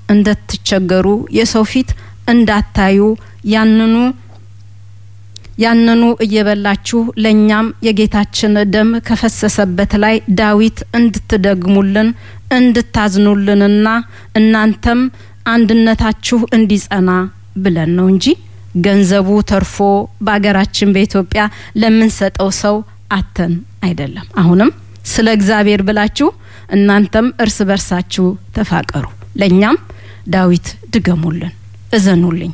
እንደትቸገሩ የሰው ፊት እንዳታዩ ያንኑ ያንኑ እየበላችሁ ለእኛም የጌታችን ደም ከፈሰሰበት ላይ ዳዊት እንድትደግሙልን እንድታዝኑልንና እናንተም አንድነታችሁ እንዲጸና ብለን ነው እንጂ ገንዘቡ ተርፎ በሀገራችን በኢትዮጵያ ለምንሰጠው ሰው አተን አይደለም። አሁንም ስለ እግዚአብሔር ብላችሁ እናንተም እርስ በርሳችሁ ተፋቀሩ፣ ለእኛም ዳዊት ድገሙልን፣ እዘኑልኝ፣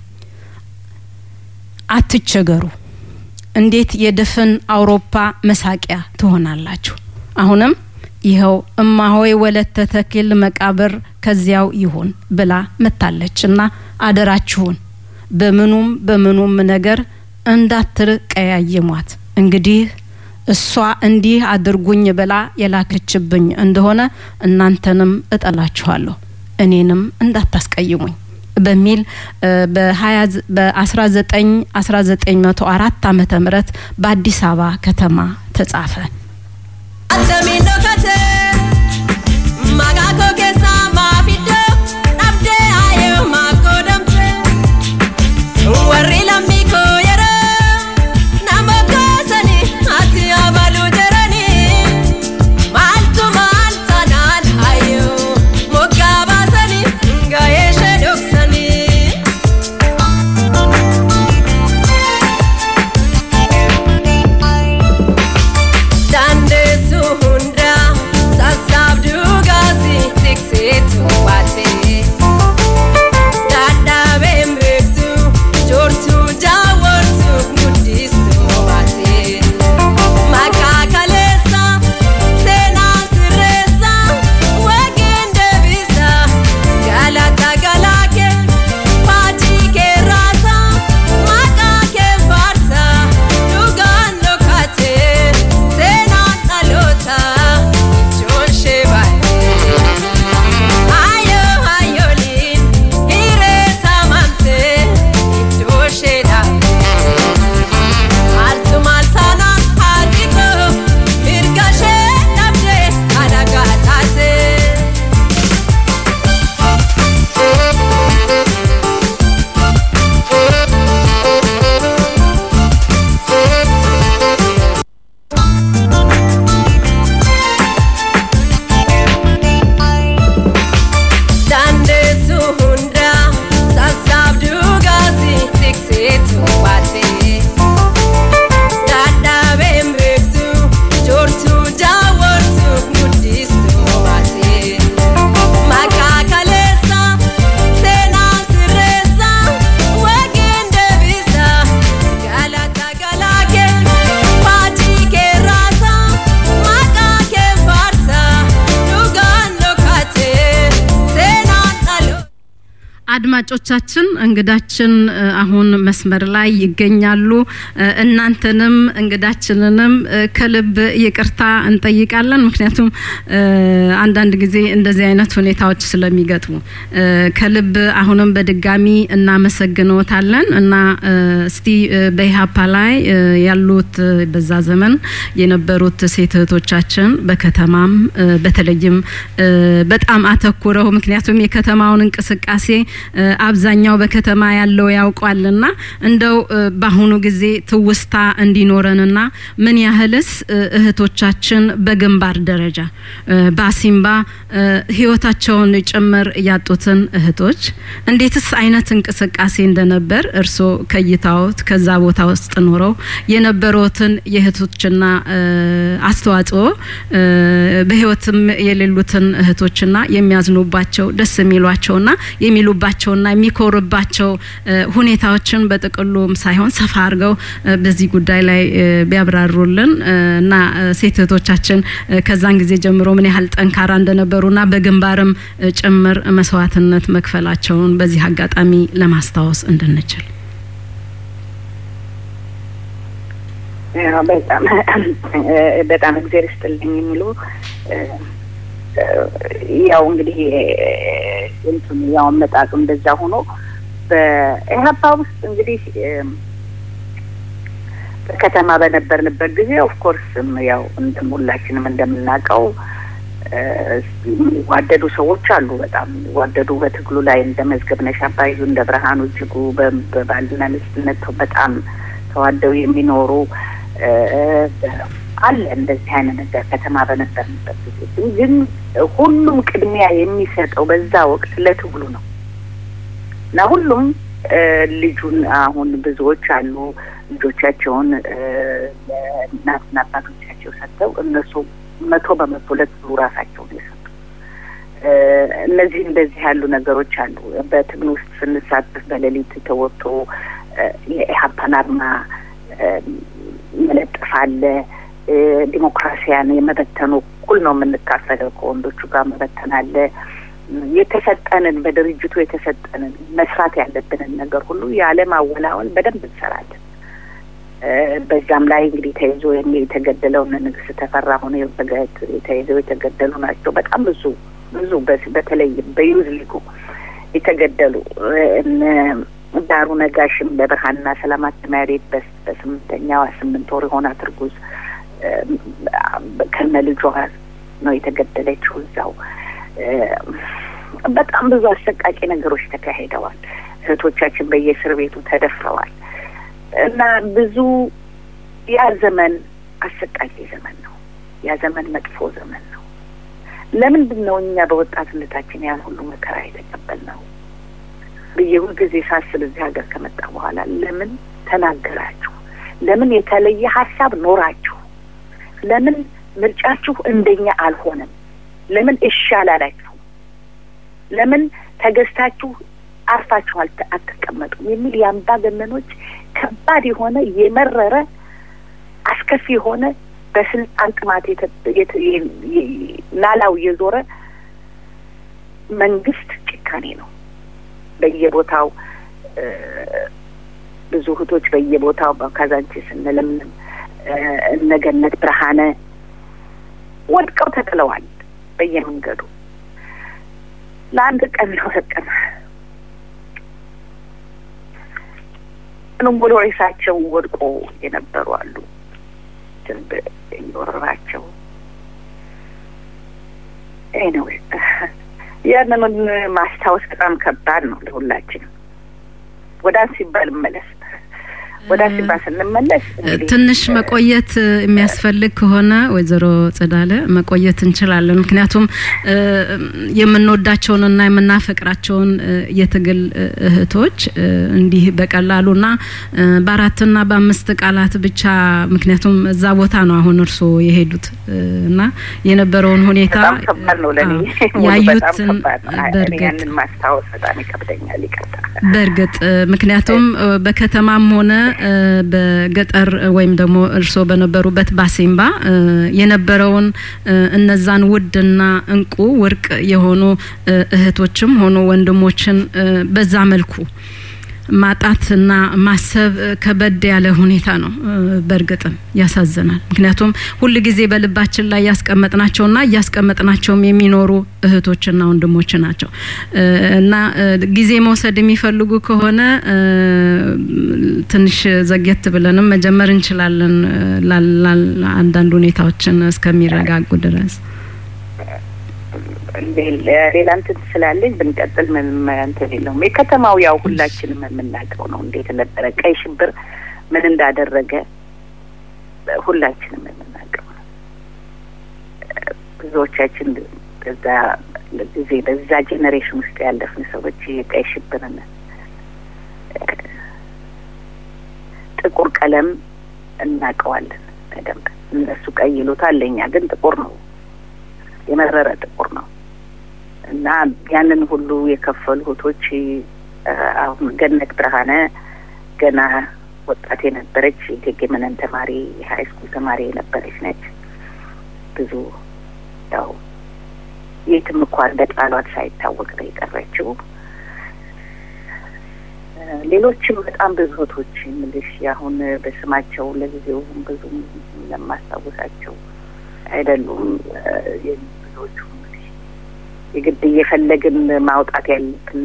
አትቸገሩ። እንዴት የድፍን አውሮፓ መሳቂያ ትሆናላችሁ? አሁንም ይኸው እማሆይ ወለተ ተክል መቃብር ከዚያው ይሁን ብላ መታለችና አደራችሁን በምኑም በምኑም ነገር እንዳትቀያይሟት። እንግዲህ እሷ እንዲህ አድርጉኝ ብላ የላከችብኝ እንደሆነ እናንተንም እጠላችኋለሁ፣ እኔንም እንዳታስቀይሙኝ በሚል በ19 ዓመተ ምህረት በአዲስ አበባ ከተማ ተጻፈ። warri lammii koo yeroo nama kaasanii ati abaluu jiranii maaltu maal tanaan hayyoo moggaa baasanii gahee ishee dhoksanii. Dandeessuu hundaa sassaabduu gaasii tikseetu baatee. Dadhabeen beektu joortuu jaawwartu guddistuu baatee maqaa kaleessa seenaa sirreessa wageen deebisa galata galaakee faajii kee raasa maqaa kee faarsa dhugaan dhokatee seenaan dhaloota ijoon shee baay'ee. Ayo ayoliin hiree saamamtee iddoo isheedha. Maaltu maal taanaan haati koo mirga ishee dhabdee alagaa taatee. Dandeessuu hundaa sassaabduu gaasii tikseetu baatee dadhabeen beektu joortuu jaawwartu guddistuu baatee maqaa kaleessa seenaa sirreessa wageen deebisa galata galaakee faajii kee raasa maqaa kee faarsa dhugaan dhokatee seenaan dhaloo. አድማጮቻችን እንግዳችን እ፣ አሁን መስመር ላይ ይገኛሉ። እ፣ እናንተንም እንግዳችንንም እ፣ ከልብ ይቅርታ እንጠይቃለን። ምክንያቱም እ፣ አንዳንድ ጊዜ እንደዚህ አይነት ሁኔታዎች ስለሚገጥሙ እ፣ ከልብ አሁንም በድጋሚ እናመሰግንዎታለን እና እ፣ እስቲ እ፣ በኢህአፓ ላይ እ፣ ያሉት እ፣ በዛ ዘመን የነበሩት ሴት እህቶቻችን በከተማም እ፣ በተለይም እ፣ በጣም አተኩረው ምክንያቱም የከተማውን እንቅስቃሴ እ፣ አብዛኛው በከተማ ያለው ያውቋልና እንደው እ፣ በአሁኑ ጊዜ ትውስታ እንዲኖረንና ምን ያህልስ እ፣ እህቶቻችን በግንባር ደረጃ እ፣ በአሲምባ እ፣ ህይወታቸውን ጭምር ያጡትን እህቶች እንዴትስ አይነት እንቅስቃሴ እንደነበር እርስዎ ከይታዎት ከዛ ቦታ ውስጥ ኖረው የነበሩትን የእህቶችና እ፣ አስተዋጽኦ እ፣ በህይወትም የሌሉትን እህቶችና የሚያዝኑባቸው ደስ የሚሏቸውና የሚሉባቸውና የሚኮሩባቸው እ፣ ሁኔታዎችን በጥቅሉም ሳይሆን ሰፋ አድርገው እ፣ በዚህ ጉዳይ ላይ እ፣ ቢያብራሩልን እ፣ እና እ፣ ሴት እህቶቻችን እ፣ ከዛን ጊዜ ጀምሮ ምን ያህል ጠንካራ እንደነበሩና በግንባርም እ፣ ጭምር መስዋዕትነት መክፈላቸውን በዚህ አጋጣሚ ለማስታወስ እንድንችል ያው በጣም በጣም እግዜር ይስጥልኝ የሚሉ ያው እንግዲህ እንትኑ ያው አመጣጡ እንደዛ ሆኖ በኢህአፓ ውስጥ እንግዲህ በከተማ በነበርንበት ጊዜ ኦፍኮርስም ያው እንደም ሁላችንም እንደምናውቀው የሚዋደዱ ሰዎች አሉ። በጣም የሚዋደዱ በትግሉ ላይ እንደ መዝገብነሽ አባዩ እንደ ብርሃኑ እጅጉ በባልና ሚስትነት በጣም ተዋደው የሚኖሩ አለ። እንደዚህ አይነት ነገር ከተማ በነበርንበት ጊዜ ግን ሁሉም ቅድሚያ የሚሰጠው በዛ ወቅት ለትግሉ ነው እና ሁሉም ልጁን አሁን ብዙዎች አሉ ልጆቻቸውን ለእናትና አባቶቻቸው ሰጥተው እነሱ መቶ በመቶ ለትግሉ ራሳቸውን የሰጡ እነዚህ እንደዚህ ያሉ ነገሮች አሉ። በትግል ውስጥ ስንሳተፍ በሌሊት ተወጥቶ የኢህአፓን አርማ መለጠፍ አለ። ዲሞክራሲያን የመበተኑ እኩል ነው የምንካፈለው ከወንዶቹ ጋር መበተን አለ። የተሰጠንን በድርጅቱ የተሰጠንን መስራት ያለብንን ነገር ሁሉ ያለማወላወል በደንብ እንሰራለን። በዛም ላይ እንግዲህ ተይዞ የተገደለውን ንግስት ተፈራ ሆነ ተይዘው የተገደሉ ናቸው። በጣም ብዙ ብዙ በተለይም በዩዝ ሊጉ የተገደሉ ዳሩ ነጋሽም ለብርሃንና ሰላም ማተሚያ ቤት በስምንተኛዋ ስምንት ወር የሆናት እርጉዝ ከነ ልጇ ነው የተገደለችው እዛው። በጣም ብዙ አሰቃቂ ነገሮች ተካሂደዋል። እህቶቻችን በየእስር ቤቱ ተደፍረዋል እና ብዙ ያ ዘመን አሰቃቂ ዘመን ነው። ያ ዘመን መጥፎ ዘመን ነው። ለምንድን ነው እኛ በወጣትነታችን ያን ሁሉ መከራ የተቀበልነው ብዬ ሁልጊዜ ሳስብ እዚህ ሀገር ከመጣ በኋላ ለምን ተናገራችሁ? ለምን የተለየ ሀሳብ ኖራችሁ? ለምን ምርጫችሁ እንደኛ አልሆነም? ለምን እሺ አላላችሁ? ለምን ተገዝታችሁ አርፋችሁ አትቀመጡም? የሚል የአምባገነኖች ከባድ የሆነ የመረረ አስከፊ የሆነ በስልጣን ጥማት ናላው የዞረ መንግስት ጭካኔ ነው። በየቦታው ብዙ እህቶች በየቦታው ካዛንቺስ እነ ለምለም እነ ገነት ብርሃነ ወድቀው ተጥለዋል በየመንገዱ ለአንድ ቀን ለሁለት ቀን ምንም ብሎ ሬሳቸው ወድቆ የነበሩ አሉ። ዝንብ እየወረራቸው ኤኒዌይ ያንኑን ማስታወስ በጣም ከባድ ነው ለሁላችንም። ወደ ሲባል መለስ ወደ አሲባ ስንመለስ ትንሽ መቆየት የሚያስፈልግ ከሆነ ወይዘሮ ጸዳለ መቆየት እንችላለን። ምክንያቱም የምንወዳቸውንና የምናፈቅራቸውን የትግል እህቶች እንዲህ በቀላሉና በአራትና በአምስት ቃላት ብቻ ምክንያቱም እዛ ቦታ ነው አሁን እርስዎ የሄዱት እና የነበረውን ሁኔታ በጣም ከባድ ነው ለእኔ ያዩትን በእርግጥ ያንን ማስታወስ በጣም ይከብደኛል። ይቅርታ በእርግጥ ምክንያቱም በከተማም ሆነ በገጠር ወይም ደግሞ እርስዎ በነበሩበት ባሴምባ የነበረውን እነዛን ውድና እንቁ ወርቅ የሆኑ እህቶችም ሆኑ ወንድሞችን በዛ መልኩ ማጣትና ማሰብ ከበድ ያለ ሁኔታ ነው። በእርግጥም ያሳዝናል። ምክንያቱም ሁል ጊዜ በልባችን ላይ ያስቀመጥናቸውና እያስቀመጥናቸውም የሚኖሩ እህቶችና ወንድሞች ናቸው እና ጊዜ መውሰድ የሚፈልጉ ከሆነ ትንሽ ዘግየት ብለንም መጀመር እንችላለን አንዳንድ ሁኔታዎችን እስከሚረጋጉ ድረስ። ሌላ እንትን ስላለኝ ብንቀጥል ምንም እንትን የለውም። የከተማው ያው ሁላችንም የምናውቀው ነው እንዴት ነበረ ቀይ ሽብር ምን እንዳደረገ ሁላችንም የምናውቀው ነው። ብዙዎቻችን በዛ ጊዜ በዛ ጄኔሬሽን ውስጥ ያለፍን ሰዎች የቀይ ሽብርን ጥቁር ቀለም እናውቀዋለን በደንብ። እነሱ ቀይ ይሉታል፣ ለእኛ ግን ጥቁር ነው፣ የመረረ ጥቁር ነው። እና ያንን ሁሉ የከፈሉ እህቶች አሁን ገነት ብርሃነ ገና ወጣት የነበረች የእቴጌ መነን ተማሪ የሀይ ስኩል ተማሪ የነበረች ነች። ብዙ ያው የትም እንኳ እንደ ጣሏት ሳይታወቅ ነው የቀረችው። ሌሎችም በጣም ብዙ እህቶች የምልሽ አሁን በስማቸው ለጊዜው ብዙ ለማስታወሳቸው አይደሉም ብዙዎቹ የግድ እየፈለግን ማውጣት ያለብን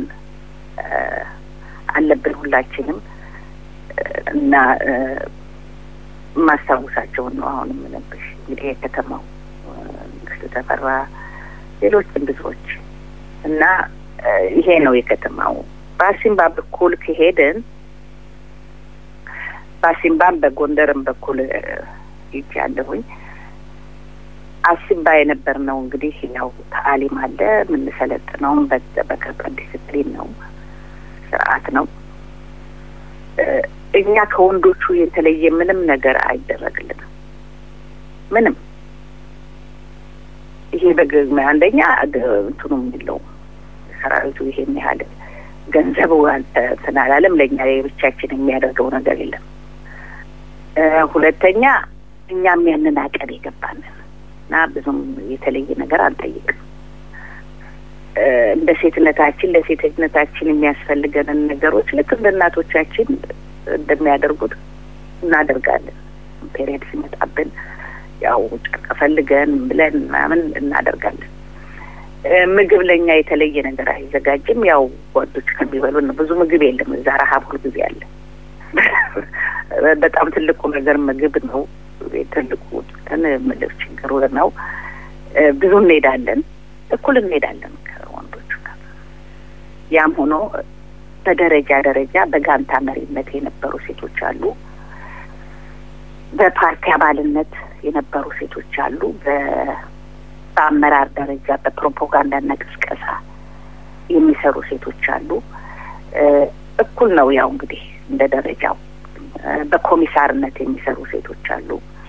አለብን ሁላችንም እና ማስታወሳቸውን ነው አሁን የምነብሽ። እንግዲህ የከተማው ንግስት ተፈራ፣ ሌሎችም ብዙዎች እና ይሄ ነው የከተማው። በአሲምባ በኩል ከሄድን በአሲምባም በጎንደርም በኩል ይቻለሁኝ አሲምባ የነበር ነው እንግዲህ ያው ታሊም አለ የምንሰለጥነውም በከባድ ዲስፕሊን ነው፣ ስርዓት ነው። እኛ ከወንዶቹ የተለየ ምንም ነገር አይደረግልንም። ምንም ይሄ በግዝመ አንደኛ እንትኑም የለውም ሰራዊቱ ይሄን ያህል ገንዘብ እንትን አላለም። ለእኛ የብቻችን የሚያደርገው ነገር የለም። ሁለተኛ እኛም ያንን አቀን የገባንን እና ብዙም የተለየ ነገር አንጠይቅም። እንደ ሴትነታችን ለሴትነታችን የሚያስፈልገንን ነገሮች ልክ እንደ እናቶቻችን እንደሚያደርጉት እናደርጋለን። ፔሪየድ ሲመጣብን ያው ጨርቅ ፈልገን ብለን ምናምን እናደርጋለን። ምግብ ለእኛ የተለየ ነገር አይዘጋጅም። ያው ጓዶች ከሚበሉን ብዙ ምግብ የለም እዛ ረሀብ ሁል ጊዜ አለ። በጣም ትልቁ ነገር ምግብ ነው። ትልቁ እንትን ምልብ ችግሩ ነው። ብዙ እንሄዳለን፣ እኩል እንሄዳለን ከወንዶቹ ጋር። ያም ሆኖ በደረጃ ደረጃ በጋንታ መሪነት የነበሩ ሴቶች አሉ። በፓርቲ አባልነት የነበሩ ሴቶች አሉ። በአመራር ደረጃ በፕሮፓጋንዳና ቅስቀሳ የሚሰሩ ሴቶች አሉ። እኩል ነው ያው እንግዲህ እንደ ደረጃው። በኮሚሳርነት የሚሰሩ ሴቶች አሉ።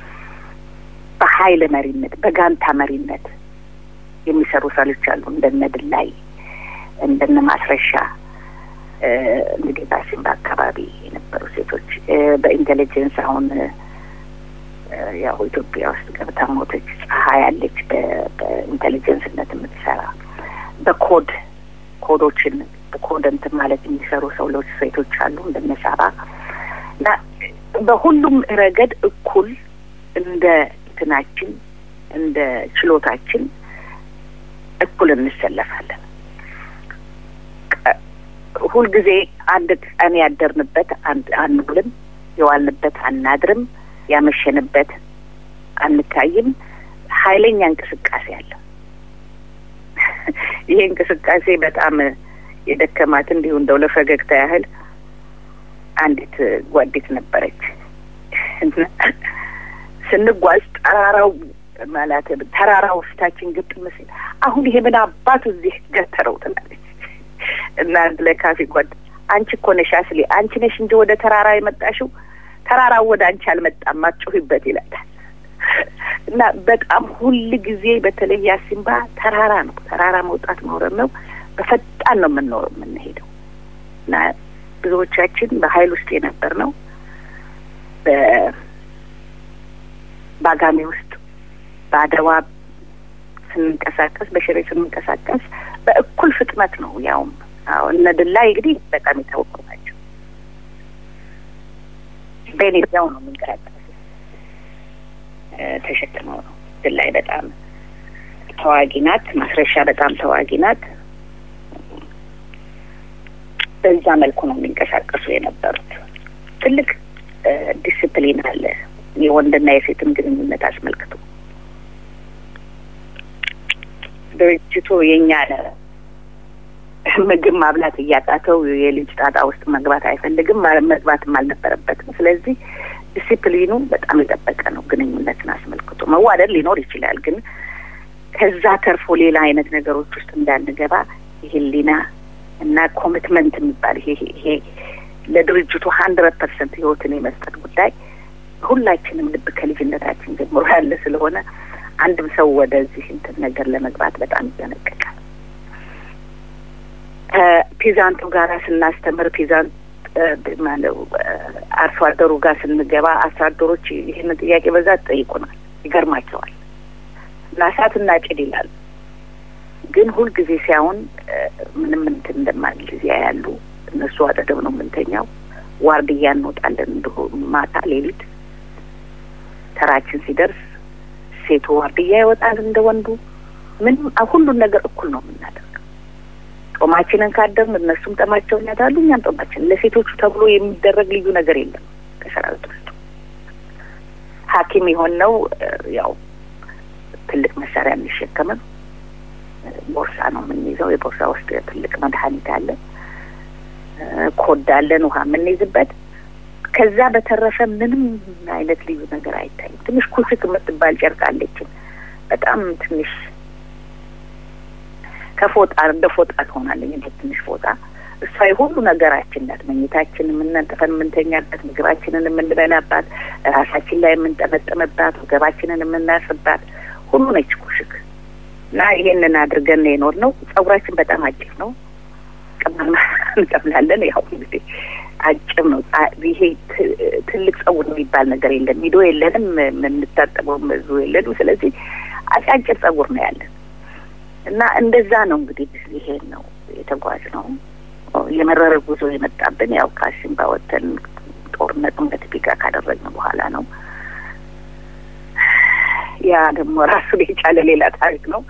በኃይል መሪነት፣ በጋንታ መሪነት የሚሰሩ ሰዎች አሉ። እንደነ ድላይ፣ እንደነ ማስረሻ እንግዲህ በአሲምባ አካባቢ የነበሩ ሴቶች በኢንቴሊጀንስ አሁን ያው ኢትዮጵያ ውስጥ ገብታ ሞተች። ፀሐይ ያለች በኢንቴሊጀንስነት የምትሰራ በኮድ ኮዶችን በኮድ እንትን ማለት የሚሰሩ ሰዎች ሴቶች አሉ እንደነ ሳባ እና በሁሉም ረገድ እኩል እንደ እንትናችን እንደ ችሎታችን እኩል እንሰለፋለን። ሁልጊዜ አንድ ቀን ያደርንበት አንውልም፣ የዋልንበት አናድርም፣ ያመሸንበት አንታይም። ኃይለኛ እንቅስቃሴ አለ። ይሄ እንቅስቃሴ በጣም የደከማት እንዲሁ እንደው ለፈገግታ ያህል አንዲት ጓዴት ነበረች። ስንጓዝ ጠራራው ማለት ተራራው ፊታችን ግጥም ሲል አሁን ይሄ ምን አባቱ እዚህ ገተረው ትላለች እና አንድ ላይ ካፌ ጓድ አንቺ እኮ ነሽ አስሌ አንቺ ነሽ እንጂ ወደ ተራራ የመጣሽው ተራራው ወደ አንቺ አልመጣም አትጩሂበት ይላታል። እና በጣም ሁል ጊዜ በተለይ አሲምባ ተራራ ነው። ተራራ መውጣት መውረድ ነው። በፈጣን ነው የምንኖር የምንሄደው እና ብዙዎቻችን በሀይል ውስጥ የነበር ነው። በባጋሜ ውስጥ በአድዋ ስንንቀሳቀስ፣ በሽሬ ስንንቀሳቀስ በእኩል ፍጥነት ነው። ያውም አዎ እነ ድላይ እንግዲህ በጣም የታወቁ ናቸው። በኔዚያው ነው የምንቀሳቀስ ተሸክመው ነው። ድላይ በጣም ተዋጊ ናት። ማስረሻ በጣም ተዋጊ ናት። በዛ መልኩ ነው የሚንቀሳቀሱ የነበሩት። ትልቅ ዲስፕሊን አለ የወንድና የሴትን ግንኙነት አስመልክቶ። ድርጅቱ የኛ ምግብ ማብላት እያቃተው የልጅ ጣጣ ውስጥ መግባት አይፈልግም፣ መግባትም አልነበረበትም። ስለዚህ ዲሲፕሊኑ በጣም የጠበቀ ነው። ግንኙነትን አስመልክቶ መዋደድ ሊኖር ይችላል፣ ግን ከዛ ተርፎ ሌላ አይነት ነገሮች ውስጥ እንዳንገባ የህሊና እና ኮሚትመንት የሚባል ይሄ ይሄ ለድርጅቱ ሀንድረድ ፐርሰንት ህይወትን የመስጠት ጉዳይ ሁላችንም ልብ ከልጅነታችን ጀምሮ ያለ ስለሆነ አንድም ሰው ወደዚህ እንትን ነገር ለመግባት በጣም ይጠነቀቃል። ከፒዛንቱ ጋራ ስናስተምር ፒዛንት ማለው አርሶ አደሩ ጋር ስንገባ አርሶ አደሮች ይህንን ጥያቄ በዛ ጠይቁናል። ይገርማቸዋል። እና እሳት እናጭድ ይላሉ። ግን ሁልጊዜ ሲያውን ምንም እንትን እንደማንል ጊዜ ያሉ እነሱ አጠገብ ነው የምንተኛው። ዋርድያ እንወጣለን እንዲሁ ማታ ሌሊት ተራችን ሲደርስ ሴቱ ዋርድያ ይወጣል እንደ ወንዱ። ምንም ሁሉን ነገር እኩል ነው የምናደርገው። ጦማችንን ካደርን እነሱም ጠማቸውን ያዳሉ፣ እኛም ጦማችንን። ለሴቶቹ ተብሎ የሚደረግ ልዩ ነገር የለም ከሰራዊት ውስጥ። ሐኪም የሆን ነው ያው ትልቅ መሳሪያ የሚሸከምም ቦርሳ ነው የምንይዘው። የቦርሳ ውስጥ ትልቅ መድኃኒት አለ፣ ኮዳ አለን፣ ውሃ የምንይዝበት። ከዛ በተረፈ ምንም አይነት ልዩ ነገር አይታይም። ትንሽ ኩሽክ የምትባል ጨርቅ አለችን፣ በጣም ትንሽ ከፎጣ እንደ ፎጣ ትሆናለኝ እንደ ትንሽ ፎጣ እሷ የሁሉ ነገራችን ናት። መኝታችን የምናንጠፈን የምንተኛበት፣ ምግባችንን የምንበላባት፣ ራሳችን ላይ የምንጠመጠምባት፣ ወገባችንን የምናስባት ሁሉ ነች ኩሽክ እና ይሄንን አድርገን የኖር ነው። ጸጉራችን በጣም አጭር ነው። ቅመም እንቀምላለን። ያው እንግዲህ አጭር ነው። ይሄ ትልቅ ጸጉር የሚባል ነገር የለም። ሚዶ የለንም፣ የምንታጠበው ብዙ የለንም። ስለዚህ አጫጭር ጸጉር ነው ያለን እና እንደዛ ነው እንግዲህ ይሄን ነው የተጓዝ ነው የመረረ ጉዞ የመጣብን ያው ካሲምባ ወተን ጦርነቱን በትቢቃ ካደረግን በኋላ ነው። ያ ደግሞ ራሱን የቻለ ሌላ ታሪክ ነው።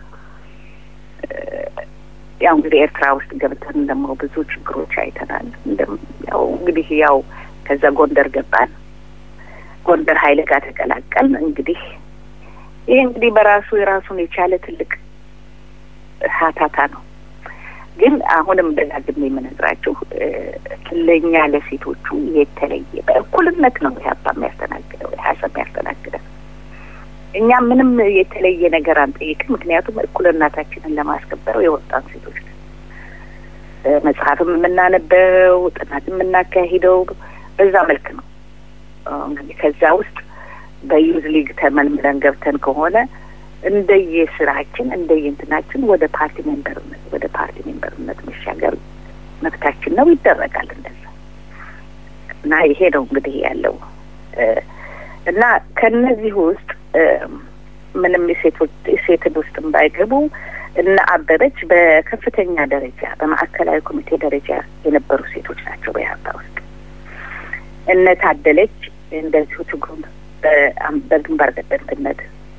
ያው እንግዲህ ኤርትራ ውስጥ ገብተን ደግሞ ብዙ ችግሮች አይተናል። ያው እንግዲህ ያው ከዛ ጎንደር ገባን። ጎንደር ኃይል ጋር ተቀላቀልን። እንግዲህ ይህ እንግዲህ በራሱ የራሱን የቻለ ትልቅ ሀታታ ነው። ግን አሁንም ደጋግሜ የምነግራችሁ ለእኛ ለሴቶቹ የተለየ በእኩልነት ነው ኢህአፓ የሚያስተናግደው ኢህአሰብ የሚያስተናግደው። እኛ ምንም የተለየ ነገር አንጠይቅም። ምክንያቱም እኩልነታችንን ለማስከበር የወጣን ሴቶች ነን። መጽሐፍም የምናነበው ጥናት የምናካሂደው በዛ መልክ ነው። እንግዲህ ከዛ ውስጥ በዩዝ ሊግ ተመልምለን ገብተን ከሆነ እንደየ ስራችን እንደየ እንትናችን ወደ ፓርቲ ሜምበርነት ወደ ፓርቲ ሜምበርነት መሻገር መብታችን ነው፣ ይደረጋል እንደዛ እና ይሄ ነው እንግዲህ ያለው እና ከነዚህ ውስጥ ምንም የሴቶች ሴትን ውስጥም ባይገቡ እነ አበበች በከፍተኛ ደረጃ በማዕከላዊ ኮሚቴ ደረጃ የነበሩ ሴቶች ናቸው በኢህአፓ ውስጥ። እነ ታደለች እንደዚሁ ትግሩን በግንባር ቀደምትነት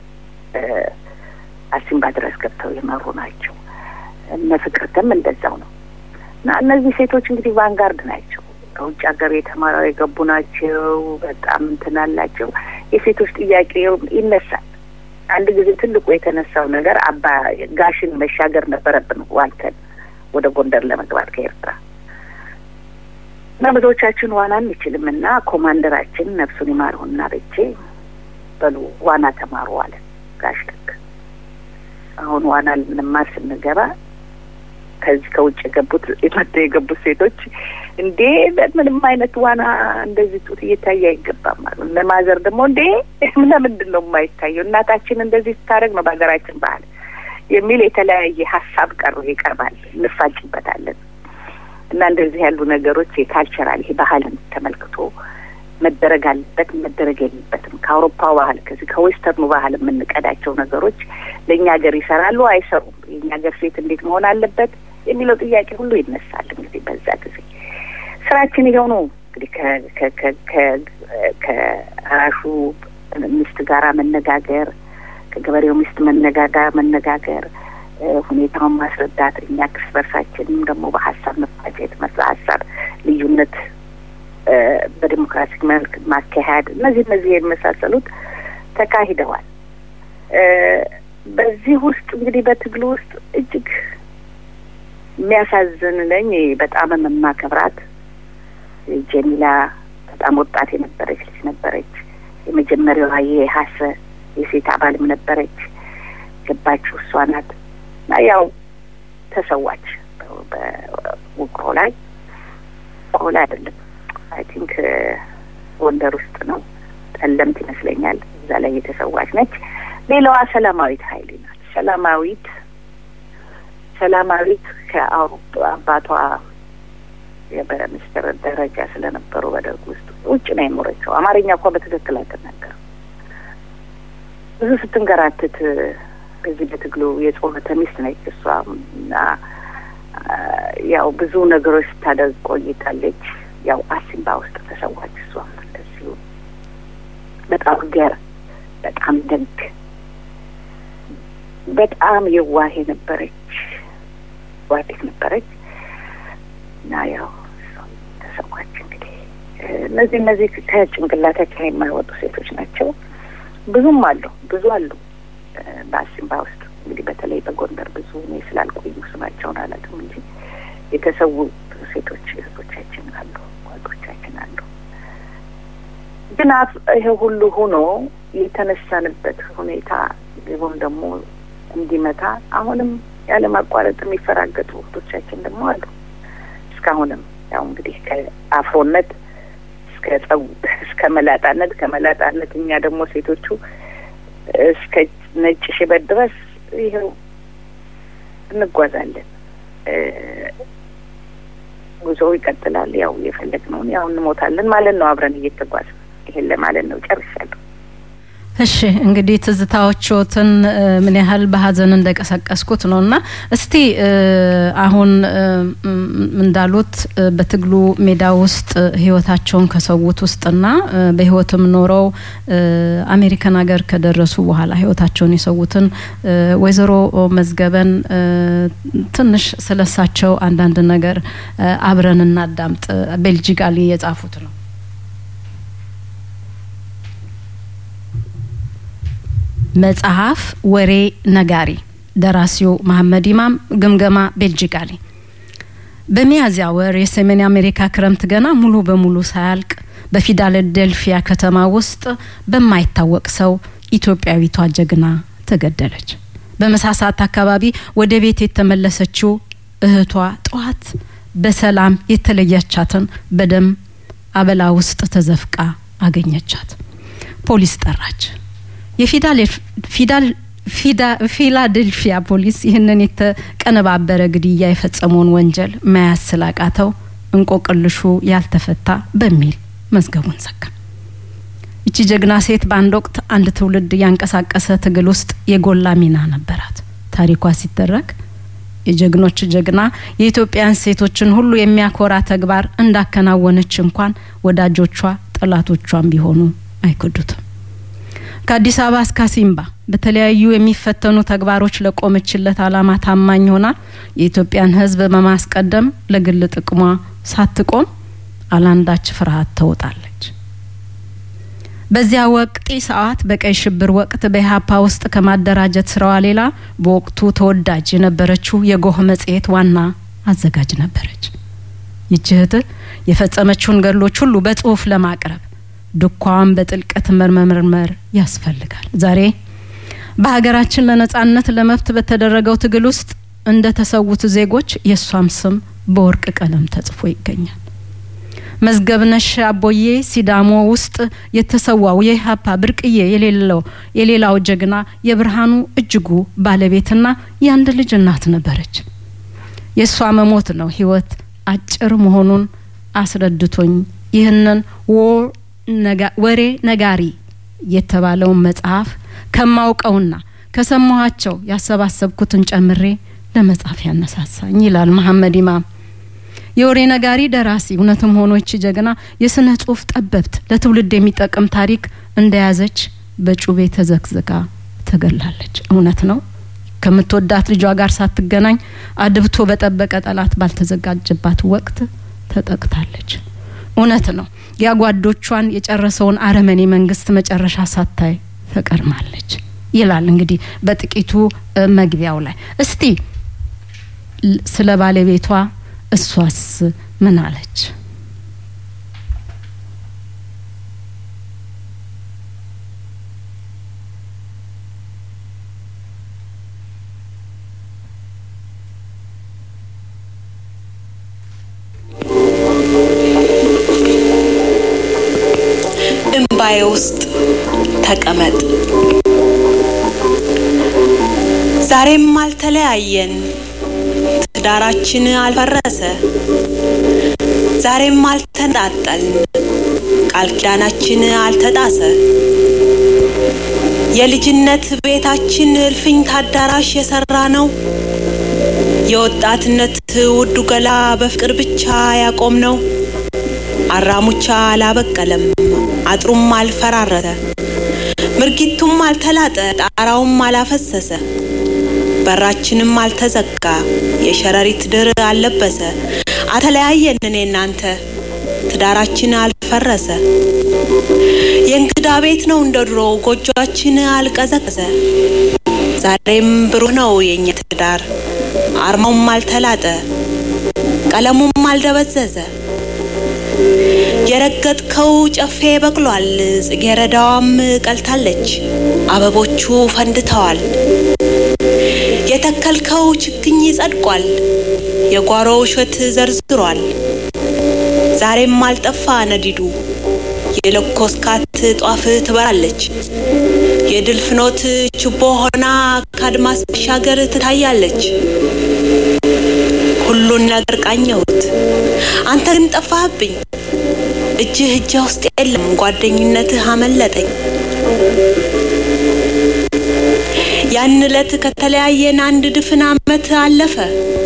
አሲምባ ድረስ ገብተው የመሩ ናቸው። እነ ፍቅርተም እንደዛው ነው እና እነዚህ ሴቶች እንግዲህ ቫንጋርድ ናቸው። ከውጭ ሀገር የተማረው የገቡ ናቸው። በጣም እንትን አላቸው። የሴቶች ጥያቄ ይነሳል። አንድ ጊዜ ትልቁ የተነሳው ነገር አባ ጋሽን መሻገር ነበረብን ዋልተን ወደ ጎንደር ለመግባት ከኤርትራ እና ብዙዎቻችን ዋና አንችልም እና ኮማንደራችን ነፍሱን ይማረውና በቼ በሉ ዋና ተማሩ አለ ጋሽ ልክ አሁን ዋና ልንማር ስንገባ ከዚህ ከውጭ የገቡት መጥተው የገቡት ሴቶች እንዴ ምንም አይነት ዋና እንደዚህ ጡት እየታየ አይገባም አሉ። እነ ማዘር ደግሞ እንዴ ለምንድን ነው የማይታየው? እናታችን እንደዚህ ስታደርግ ነው በሀገራችን ባህል የሚል የተለያየ ሀሳብ ቀሩ ይቀርባል፣ እንፋጭበታለን። እና እንደዚህ ያሉ ነገሮች የካልቸራል ይሄ ባህልን ተመልክቶ መደረግ አለበት መደረግ የለበትም። ከአውሮፓው ባህል ከዚህ ከዌስተርኑ ባህል የምንቀዳቸው ነገሮች ለእኛ ሀገር ይሰራሉ አይሰሩም፣ የእኛ ሀገር ሴት እንዴት መሆን አለበት የሚለው ጥያቄ ሁሉ ይነሳል። እንግዲህ በዛ ጊዜ ስራችን ይኸው ነው እንግዲህ ከአራሹ ሚስት ጋራ መነጋገር፣ ከገበሬው ሚስት መነጋገር መነጋገር ሁኔታውን ማስረዳት፣ እኛ እርስ በርሳችንም ደግሞ በሀሳብ መፋጨት፣ ሀሳብ ልዩነት በዲሞክራሲ መልክ ማካሄድ እነዚህ እነዚህ የመሳሰሉት ተካሂደዋል። በዚህ ውስጥ እንግዲህ በትግሉ ውስጥ እጅግ የሚያሳዝን ነኝ በጣም የማከብራት ጀሚላ በጣም ወጣት የነበረች ልጅ ነበረች። የመጀመሪያዋ የሀሰ የሴት አባልም ነበረች። ገባችው እሷ ናት እና ያው ተሰዋች በውቅሮ ላይ ውቅሮ ላይ አይደለም አይ ቲንክ ጎንደር ውስጥ ነው፣ ጠለምት ይመስለኛል። እዛ ላይ የተሰዋች ነች። ሌላዋ ሰላማዊት ኃይሌ ናት። ሰላማዊት ሰላማዊት ከአውሮፓ አባቷ በሚኒስትር ደረጃ ስለነበሩ በደርግ ውስጥ ውጭ ነው የኖረችው። አማርኛ እኳ በትክክል አትናገርም። ብዙ ስትንገራትት በዚህ በትግሉ የጾመተ ሚስት ነች እሷ እና ያው ብዙ ነገሮች ስታደርግ ቆይታለች። ያው አሲምባ ውስጥ ተሰዋች። እሷም እንደዚሁ በጣም ገር በጣም ደግ በጣም የዋህ የነበረች ዋዴት ነበረች እና ያው ተሰዋች። እንግዲህ እነዚህ እነዚህ ከጭንቅላታችን የማይወጡ ሴቶች ናቸው። ብዙም አሉ፣ ብዙ አሉ በአሲምባ ውስጥ እንግዲህ በተለይ በጎንደር ብዙ እኔ ስላልቆዩ ስማቸውን አላውቅም እንጂ የተሰዉ ሴቶች እህቶቻችን አሉ፣ ጓዶቻችን አሉ። ግን ይሄ ሁሉ ሆኖ የተነሳንበት ሁኔታ ግቡም ደግሞ እንዲመታ አሁንም ያለማቋረጥ የሚፈራገጡ እህቶቻችን ደግሞ አሉ። እስካሁንም ያው እንግዲህ ከአፍሮነት እስከ ጸው እስከ መላጣነት ከመላጣነት እኛ ደግሞ ሴቶቹ እስከ ነጭ ሽበት ድረስ ይኸው እንጓዛለን። ጉዞው ይቀጥላል። ያው የፈለግነውን ያው እንሞታለን ማለት ነው። አብረን እየተጓዝን ይሄን ለማለት ነው። ጨርሻለሁ። እሺ እንግዲህ ትዝታዎቹትን ምን ያህል በሀዘን እንደቀሰቀስኩት ነው እና እስቲ አሁን እንዳሉት በትግሉ ሜዳ ውስጥ ህይወታቸውን ከሰዉት ውስጥና በህይወትም ኖረው አሜሪካን ሀገር ከደረሱ በኋላ ህይወታቸውን የሰዉትን ወይዘሮ መዝገበን ትንሽ ስለሳቸው አንዳንድ ነገር አብረን እናዳምጥ። ቤልጂጋሊ የጻፉት ነው። መጽሐፍ ወሬ ነጋሪ ደራሲው መሐመድ ኢማም ግምገማ ቤልጂካሊ በሚያዝያ ወር የሰሜን አሜሪካ ክረምት ገና ሙሉ በሙሉ ሳያልቅ በፊላደልፊያ ከተማ ውስጥ በማይታወቅ ሰው ኢትዮጵያዊቷ ጀግና ተገደለች። በምሳ ሰዓት አካባቢ ወደ ቤት የተመለሰችው እህቷ ጠዋት በሰላም የተለያቻትን በደም አበላ ውስጥ ተዘፍቃ አገኘቻት። ፖሊስ ጠራች። የፊላዴልፊያ ፖሊስ ይህንን የተቀነባበረ ግድያ የፈጸመውን ወንጀል መያዝ ስላቃተው እንቆቅልሹ ያልተፈታ በሚል መዝገቡን ዘጋ። ይቺ ጀግና ሴት በአንድ ወቅት አንድ ትውልድ ያንቀሳቀሰ ትግል ውስጥ የጎላ ሚና ነበራት። ታሪኳ ሲተረክ የጀግኖች ጀግና የኢትዮጵያን ሴቶችን ሁሉ የሚያኮራ ተግባር እንዳከናወነች እንኳን ወዳጆቿ ጠላቶቿን ቢሆኑ አይክዱትም። ከአዲስ አበባ እስከ አሲምባ በተለያዩ የሚፈተኑ ተግባሮች ለቆመችለት አላማ ታማኝ ሆና የኢትዮጵያን ሕዝብ በማስቀደም ለግል ጥቅሟ ሳትቆም አላንዳች ፍርሃት ተውጣለች። በዚያ ወቅት ሰዓት በቀይ ሽብር ወቅት በኢህአፓ ውስጥ ከማደራጀት ስራዋ ሌላ በወቅቱ ተወዳጅ የነበረችው የጎህ መጽሔት ዋና አዘጋጅ ነበረች። ይች እህት የፈጸመችውን ገድሎች ሁሉ በጽሁፍ ለማቅረብ ድኳዋን በጥልቀት መመርመር ያስፈልጋል። ዛሬ በሀገራችን ለነጻነት ለመብት በተደረገው ትግል ውስጥ እንደ ተሰዉት ዜጎች የእሷም ስም በወርቅ ቀለም ተጽፎ ይገኛል። መዝገብነሽ አቦዬ ሲዳሞ ውስጥ የተሰዋው የኢህአፓ ብርቅዬ የሌለው የሌላው ጀግና የብርሃኑ እጅጉ ባለቤትና የአንድ ልጅ እናት ነበረች። የእሷ መሞት ነው ህይወት አጭር መሆኑን አስረድቶኝ ይህንን ወሬ ነጋሪ የተባለውን መጽሐፍ ከማውቀውና ከሰማኋቸው ያሰባሰብኩትን ጨምሬ ለመጻፍ ያነሳሳኝ ይላል መሐመድ ኢማም። የወሬ ነጋሪ ደራሲ እውነትም ሆኖ ይቺ ጀግና የስነ ጽሁፍ ጠበብት ለትውልድ የሚጠቅም ታሪክ እንደያዘች በጩቤ ተዘግዝጋ ተገላለች። እውነት ነው። ከምትወዳት ልጇ ጋር ሳትገናኝ አድብቶ በጠበቀ ጠላት ባልተዘጋጀባት ወቅት ተጠቅታለች። እውነት ነው። ያጓዶቿን የጨረሰውን አረመኔ መንግስት መጨረሻ ሳታይ ተቀርማለች ይላል። እንግዲህ በጥቂቱ መግቢያው ላይ እስቲ ስለ ባለቤቷ እሷስ ምን አለች? እምባዬ ውስጥ ተቀመጥ። ዛሬም አልተለያየን፣ ትዳራችን አልፈረሰ። ዛሬም አልተነጣጠልን፣ ቃል ኪዳናችን አልተጣሰ። የልጅነት ቤታችን እልፍኝ ታዳራሽ የሰራ ነው። የወጣትነት ውዱ ገላ በፍቅር ብቻ ያቆም ነው። አራሙቻ አላበቀለም፣ አጥሩም አልፈራረተ፣ ምርጊቱም አልተላጠ፣ ጣራውም አላፈሰሰ፣ በራችንም አልተዘጋ፣ የሸረሪት ድር አልለበሰ። አልተለያየን እኔ እናንተ፣ ትዳራችን አልፈረሰ። የእንግዳ ቤት ነው እንደ ድሮ ጎጆአችን አልቀዘቀዘ። ዛሬም ብሩህ ነው የእኛ ትዳር አርማውም አልተላጠ ቀለሙም አልደበዘዘ የረገጥከው ጨፌ በቅሏል ጽጌረዳዋም ቀልታለች አበቦቹ ፈንድተዋል የተከልከው ችግኝ ጸድቋል የጓሮው እሸት ዘርዝሯል ዛሬም አልጠፋ ነዲዱ የለኮስካት ጧፍ ትበራለች የድል ፍኖት ችቦ ሆና ከአድማስ ባሻገር ትታያለች ሁሉን ነገር ቃኘሁት አንተ ግን ጠፋህብኝ እጅህ እጄ ውስጥ የለም ጓደኝነትህ አመለጠኝ ያን ዕለት ከተለያየን አንድ ድፍን አመት አለፈ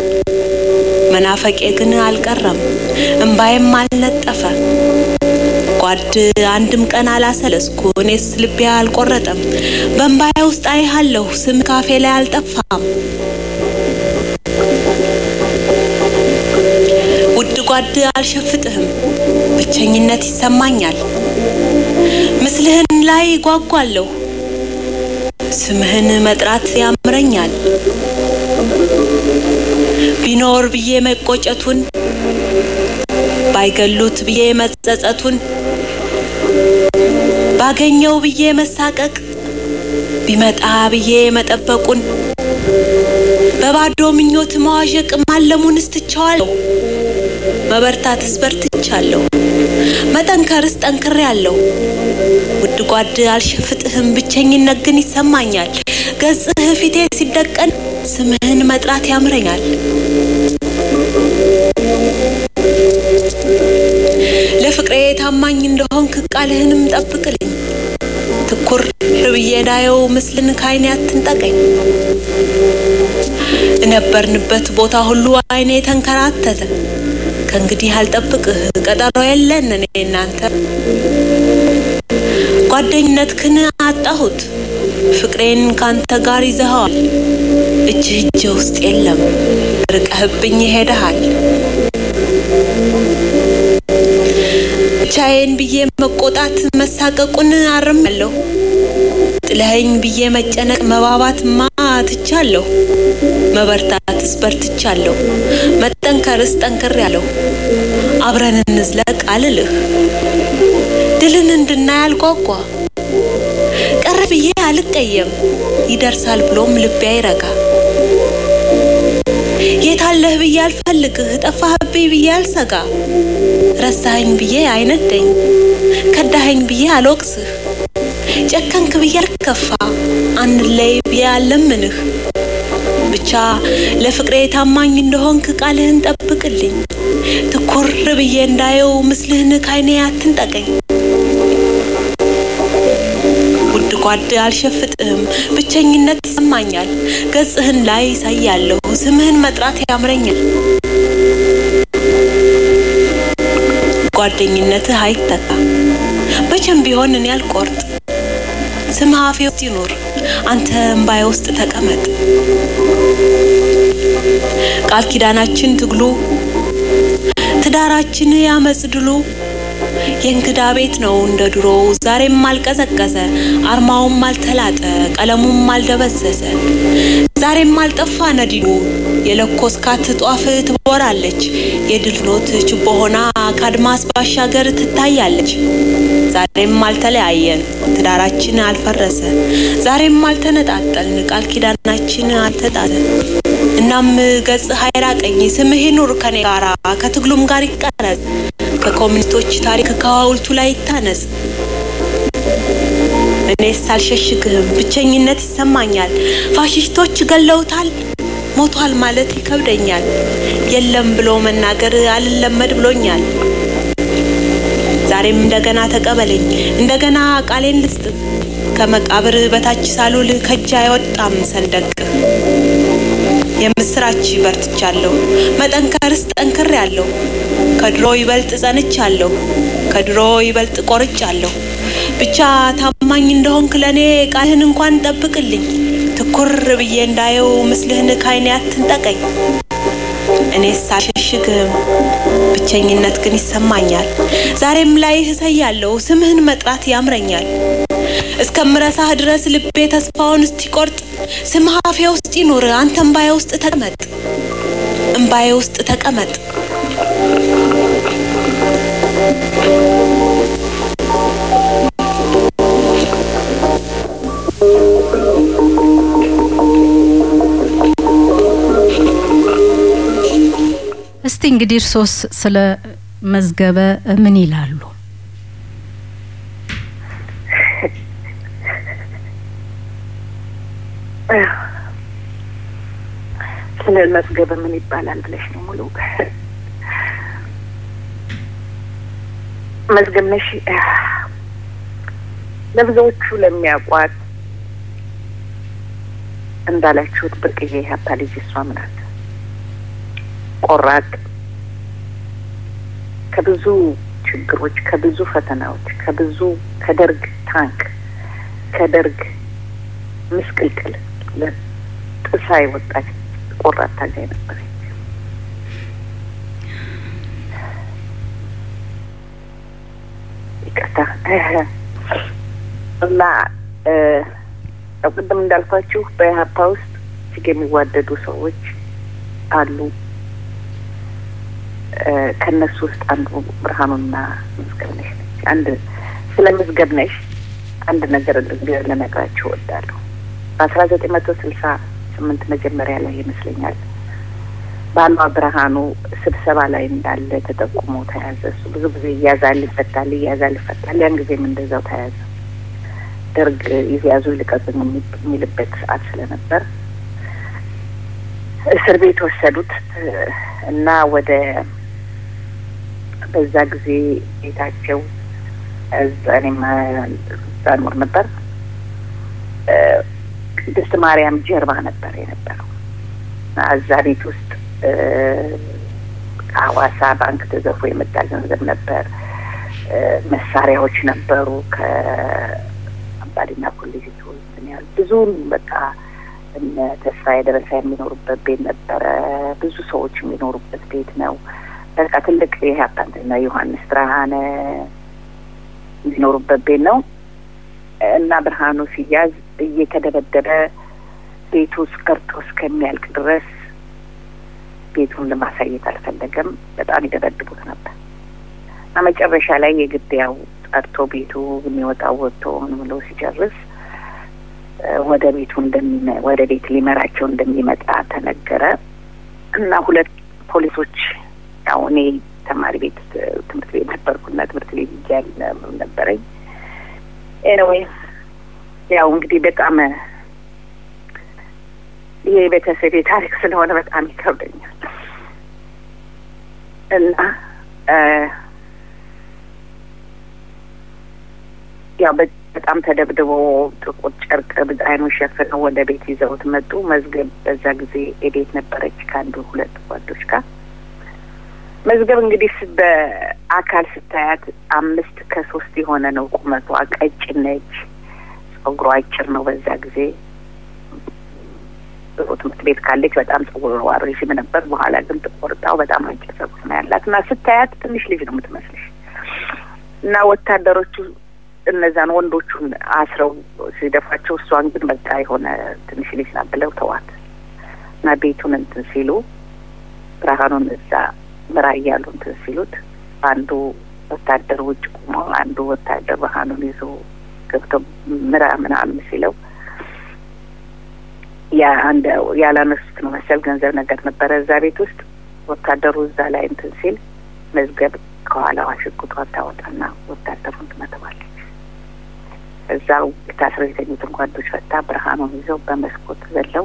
መናፈቄ ግን አልቀረም እምባዬም አልነጠፈ ጓድ አንድም ቀን አላሰለስኩ እኔስ ልቤ አልቆረጠም በእምባዬ ውስጥ አይሃለሁ ስም ካፌ ላይ አልጠፋም ውድ ጓድ አልሸፍጥህም ብቸኝነት ይሰማኛል ምስልህን ላይ ጓጓለሁ ስምህን መጥራት ያምረኛል ቢኖር ብዬ መቆጨቱን ባይገሉት ብዬ መጸጸቱን ባገኘው ብዬ መሳቀቅ ቢመጣ ብዬ መጠበቁን በባዶ ምኞት መዋዠቅ ማለሙንስ ትቼዋለሁ መበርታትስ በርትቻለሁ መጠንከርስ ጠንክሬያለሁ ውድ ጓድ አልሸፍጥህም ብቸኝነት ግን ይሰማኛል ገጽህ ፊቴ ሲደቀን ስምህን መጥራት ያምረኛል ለፍቅሬ ታማኝ እንደሆንክ ቃልህንም ጠብቅልኝ ትኩር ብዬ እንዳየው ምስልን ካይኔ አትንጠቀኝ እነበርንበት ቦታ ሁሉ አይኔ ተንከራተተ ከእንግዲህ አልጠብቅህ ቀጠሮ የለን እኔ እናንተ ጓደኝነትህን አጣሁት ፍቅሬን ካንተ ጋር ይዘኸዋል እጅህ እጄ ውስጥ የለም ርቀህብኝ ሄደሃል ብቻዬን ብዬ መቆጣት መሳቀቁን አርሜያለሁ ጥለኸኝ ብዬ መጨነቅ መባባትማ ትቻለሁ መበርታትስ በርትቻለሁ መጠንከርስ ጠንክሬያለሁ አብረን እንዝለቅ አልልህ ድልን እንድናይ አልጓጓ ቀረ ብዬ አልቀየም ይደርሳል ብሎም ልቤ አይረጋ የታለህ ብዬ አልፈልግህ ጠፋህብኝ ብዬ አልሰጋ ረሳኸኝ ብዬ አይነደኝ ከዳኸኝ ብዬ አልወቅስህ ጨከንክ ብዬ አልከፋ አንለይ ብዬ አልለምንህ ብቻ ለፍቅሬ ታማኝ እንደሆንክ ቃልህን ጠብቅልኝ ትኩር ብዬ እንዳየው ምስልህን ካይኔ አትንጠቀኝ ውድ ጓድ አልሸፍጥህም ብቸኝነት ይሰማኛል ገጽህን ላይ ሳያለሁ ስምህን መጥራት ያምረኛል ጓደኝነትህ አይተካ መቼም ቢሆን እኔ አልቆርጥ ስምህ አፌ ውስጥ ይኑር አንተ እምባዬ ውስጥ ተቀመጥ ቃል ኪዳናችን ትግሉ ትዳራችን ያመጽ ድሉ የእንግዳ ቤት ነው እንደ ድሮ ዛሬም አልቀዘቀዘ አርማውም አልተላጠ ቀለሙም አልደበዘዘ ዛሬም አልጠፋ ነዲዱ የለኮስካት ጧፍ ትቦራለች የድል ኖት ችቦ ሆና ከአድማስ ባሻገር ትታያለች ዛሬም አልተለያየን ትዳራችን አልፈረሰ ዛሬም አልተነጣጠልን ቃል ኪዳናችን አልተጣለ እናም ገጽ ሀይራቀኝ ስምህ ይኑር ከኔ ጋራ ከትግሉም ጋር ይቀረጽ ከኮሚኒስቶች ታሪክ ከሐውልቱ ላይ ይታነጽ እኔስ አልሸሽግህም ብቸኝነት ይሰማኛል ፋሽስቶች ገለውታል ሞቷል ማለት ይከብደኛል የለም ብሎ መናገር አልለመድ ብሎኛል ዛሬም እንደገና ተቀበለኝ እንደገና ቃሌን ልስጥ ከመቃብር በታች ሳሉል ከእጅ አይወጣም ሰንደቅ የምስራች በርትቻለሁ መጠንከርስ ጠንክር ያለሁ ከድሮ ይበልጥ ጸንቻለሁ ከድሮ ይበልጥ ቆርጫለሁ ብቻ ታማኝ እንደሆንክ ለእኔ ቃልህን እንኳን ጠብቅልኝ ትኩር ብዬ እንዳየው ምስልህን ካይኔ አትንጠቀኝ እኔስ አልሸሽግህም ብቸኝነት ግን ይሰማኛል ዛሬም ላይ እሰያለሁ ስምህን መጥራት ያምረኛል እስከምረሳህ ድረስ ልቤ ተስፋውን እስቲቆርጥ ስምህ አፌ ውስጥ ይኑር አንተ እምባዬ ውስጥ ተቀመጥ እምባዬ ውስጥ ተቀመጥ እስቲ እንግዲህ እርሶስ ስለ መዝገበ ምን ይላሉ? ስለ መዝገበ ምን ይባላል ብለሽ ነው ሙሉ መዝገብ ነሽ ለብዙዎቹ ለሚያውቋት እንዳላችሁት ብርቅዬ ሀብታ ልጅ እሷም ናት። ቆራጥ ከብዙ ችግሮች፣ ከብዙ ፈተናዎች፣ ከብዙ ከደርግ ታንክ ከደርግ ምስቅልቅል ጥሳ የወጣች ቆራጥ ታጋይ ነበረች። ይቅርታ እና ቅድም እንዳልኳችሁ በኢህአፓ ውስጥ እጅግ የሚዋደዱ ሰዎች አሉ። ከእነሱ ውስጥ አንዱ ብርሃኑና መዝገብ ነሽ ነች። አንድ ስለ መዝገብ ነሽ አንድ ነገር ልነግራችሁ እወዳለሁ። በአስራ ዘጠኝ መቶ ስልሳ ስምንት መጀመሪያ ላይ ይመስለኛል ባሏ ብርሃኑ ስብሰባ ላይ እንዳለ ተጠቁሞ ተያዘ። እሱ ብዙ ጊዜ ይያዛል፣ ይፈታል፣ ይያዛል፣ ይፈታል። ያን ጊዜም እንደዛው ተያዘ። ደርግ ይያዙ ይልቀቁኝ የሚልበት ሰዓት ስለነበር እስር ቤት ወሰዱት እና ወደ በዛ ጊዜ ቤታቸው እዛ እኔም እዛ ኖር ነበር። ቅድስት ማርያም ጀርባ ነበር የነበረው። እዛ ቤት ውስጥ ከሐዋሳ ባንክ ተዘርፎ የመጣ ገንዘብ ነበር። መሳሪያዎች ነበሩ። ከአምባዲና ኮሌጅ እንትን ያሉ ብዙን በቃ እነ ተስፋዬ ደረሳ የሚኖሩበት ቤት ነበረ። ብዙ ሰዎች የሚኖሩበት ቤት ነው። በቃ ትልቅ ይሄ አባንትና ዮሐንስ ብርሃነ የሚኖሩበት ቤት ነው እና ብርሃኑ ሲያዝ እየተደበደበ ቤቱ ውስጥ ቀርቶ እስከሚያልቅ ድረስ ቤቱን ለማሳየት አልፈለገም። በጣም ይደበድቡት ነበር እና መጨረሻ ላይ የግድ ያው ጠርቶ ቤቱ የሚወጣው ወጥቶ ምን ብሎ ሲጨርስ ወደ ቤቱ እንደሚ ወደ ቤት ሊመራቸው እንደሚመጣ ተነገረ እና ሁለት ፖሊሶች ያው እኔ ተማሪ ቤት ትምህርት ቤት ነበርኩና ትምህርት ቤት እያል ነበረኝ። ኤኒዌይ ያው እንግዲህ በጣም ይሄ የቤተሰቤ ታሪክ ስለሆነ በጣም ይከብደኛል እና ያው በጣም ተደብድቦ ጥቁር ጨርቅ አይኑን ሸፍነው ወደ ቤት ይዘውት መጡ። መዝገብ በዛ ጊዜ የቤት ነበረች ከአንዱ ሁለት ጓዶች ጋር። መዝገብ እንግዲህ በአካል ስታያት አምስት ከሶስት የሆነ ነው ቁመቷ። ቀጭን ነች። ጸጉሯ አጭር ነው። በዛ ጊዜ ጥሩ ትምህርት ቤት ካለች በጣም ጸጉሯ ረዥም ነበር። በኋላ ግን ተቆርጣው በጣም አጭር ጸጉር ነው ያላት እና ስታያት ትንሽ ልጅ ነው የምትመስልሽ እና ወታደሮቹ እነዛን ወንዶቹን አስረው ሲደፋቸው እሷን ግን በቃ የሆነ ትንሽ ልጅ ናት ብለው ተዋት እና ቤቱን እንትን ሲሉ ብርሃኑን እዛ ምራ እያሉ እንትን ሲሉት አንዱ ወታደር ውጭ ቆሞ አንዱ ወታደር ብርሃኑን ይዞ ገብቶ ምራ ምናምን ሲለው ያ አንድ ያላነሱት ነው መሰል ገንዘብ ነገር ነበረ እዛ ቤት ውስጥ ወታደሩ እዛ ላይ እንትን ሲል መዝገብ ከኋላዋ ሽጉጧን ታወጣና ወታደሩን ትመተዋለች። እዛው ታስረው የተኙትን ጓዶች ፈታ ብርሃኑን ይዘው በመስኮት ዘለው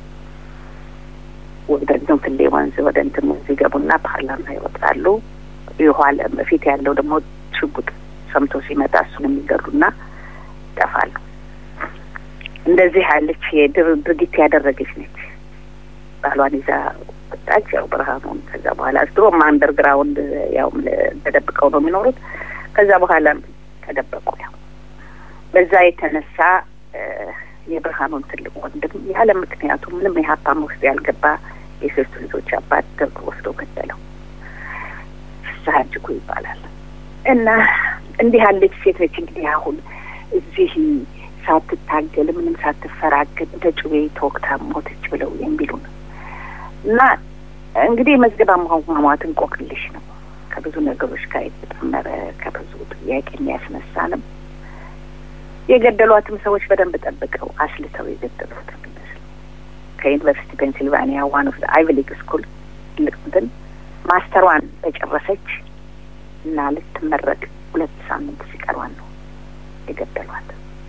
ወደ ግንፍሌ ወንዝ ወደ እንትን ወንዝ ይገቡና ፓርላማ ይወጣሉ። የኋላ በፊት ያለው ደግሞ ሽጉጥ ሰምቶ ሲመጣ እሱን የሚገሉና ይጠፋሉ። እንደዚህ ያለች ድርጊት ያደረገች ነች። ባሏን ይዛ ወጣች። ያው ብርሃኑን ከዛ በኋላ ድሮም አንደርግራውንድ ያው ተደብቀው ነው የሚኖሩት። ከዛ በኋላ ተደበቁ። ያው በዛ የተነሳ የብርሃኑን ትልቅ ወንድም ያለ ምክንያቱ ምንም የሀብታም ውስጥ ያልገባ የሶስቱ ልጆች አባት ደርጎ ወስዶ ገደለው። ፍስሀ እጅጉ ይባላል እና እንዲህ ያለች ሴት ነች። እንግዲህ አሁን እዚህ ሳትታገል ምንም ሳትፈራገጥ እንደ ጩቤ ተወግታ ሞተች ብለው የሚሉ ነው እና እንግዲህ የመዝገብ አሟሟት እንቆቅልሽ ነው። ከብዙ ነገሮች ጋር የተጠመረ ከብዙ ጥያቄ የሚያስነሳንም የገደሏትም ሰዎች በደንብ ጠብቀው አስልተው የገደሏት የሚመስሉ ከዩኒቨርሲቲ ፔንሲልቫኒያ ዋን ኦፍ አይቪ ሊግ ስኩል ትልቅ እንትን ማስተሯን በጨረሰች እና ልትመረቅ ሁለት ሳምንት ሲቀሯን ነው የገደሏት።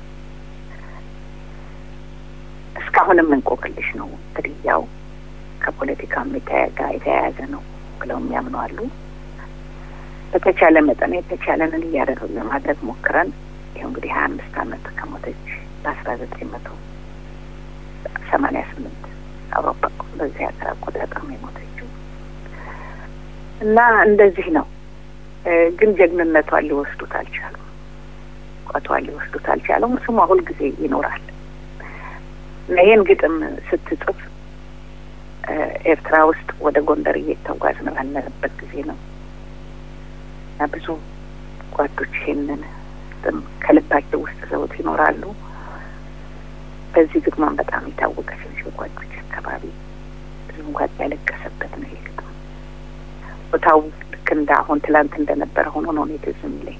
እስካሁንም እንቆቅልሽ ነው ግድያው ከፖለቲካም ጋር የተያያዘ ነው ብለው የሚያምኑ አሉ። በተቻለ መጠን የተቻለንን እያደረግ ለማድረግ ሞክረን ይኸው እንግዲህ ሀያ አምስት አመት ከሞተች በአስራ ዘጠኝ መቶ ሰማኒያ ስምንት አውሮፓ በዚህ ሀገር አቆጣጠር ነው የሞተችው እና እንደዚህ ነው። ግን ጀግንነቷን ሊወስዱት አልቻሉም። ቋቷን ሊወስዱት አልቻሉም። ስሟ ሁልጊዜ ይኖራል እና ይህን ግጥም ስትጽፍ ኤርትራ ውስጥ ወደ ጎንደር እየተጓዝን ባለንበት ጊዜ ነው እና ብዙ ጓዶች ይሄንን ግጥም ከልባቸው ውስጥ ዘውት ይኖራሉ። በዚህ ግጥሟን በጣም የታወቀች ነች። በጓዶች አካባቢ ብዙ ጓድ ያለቀሰበት ነው ይሄ ግጥም። ቦታው ልክ እንደ አሁን ትላንት እንደነበረ ሆኖ ነው እኔ ትዝ የሚለኝ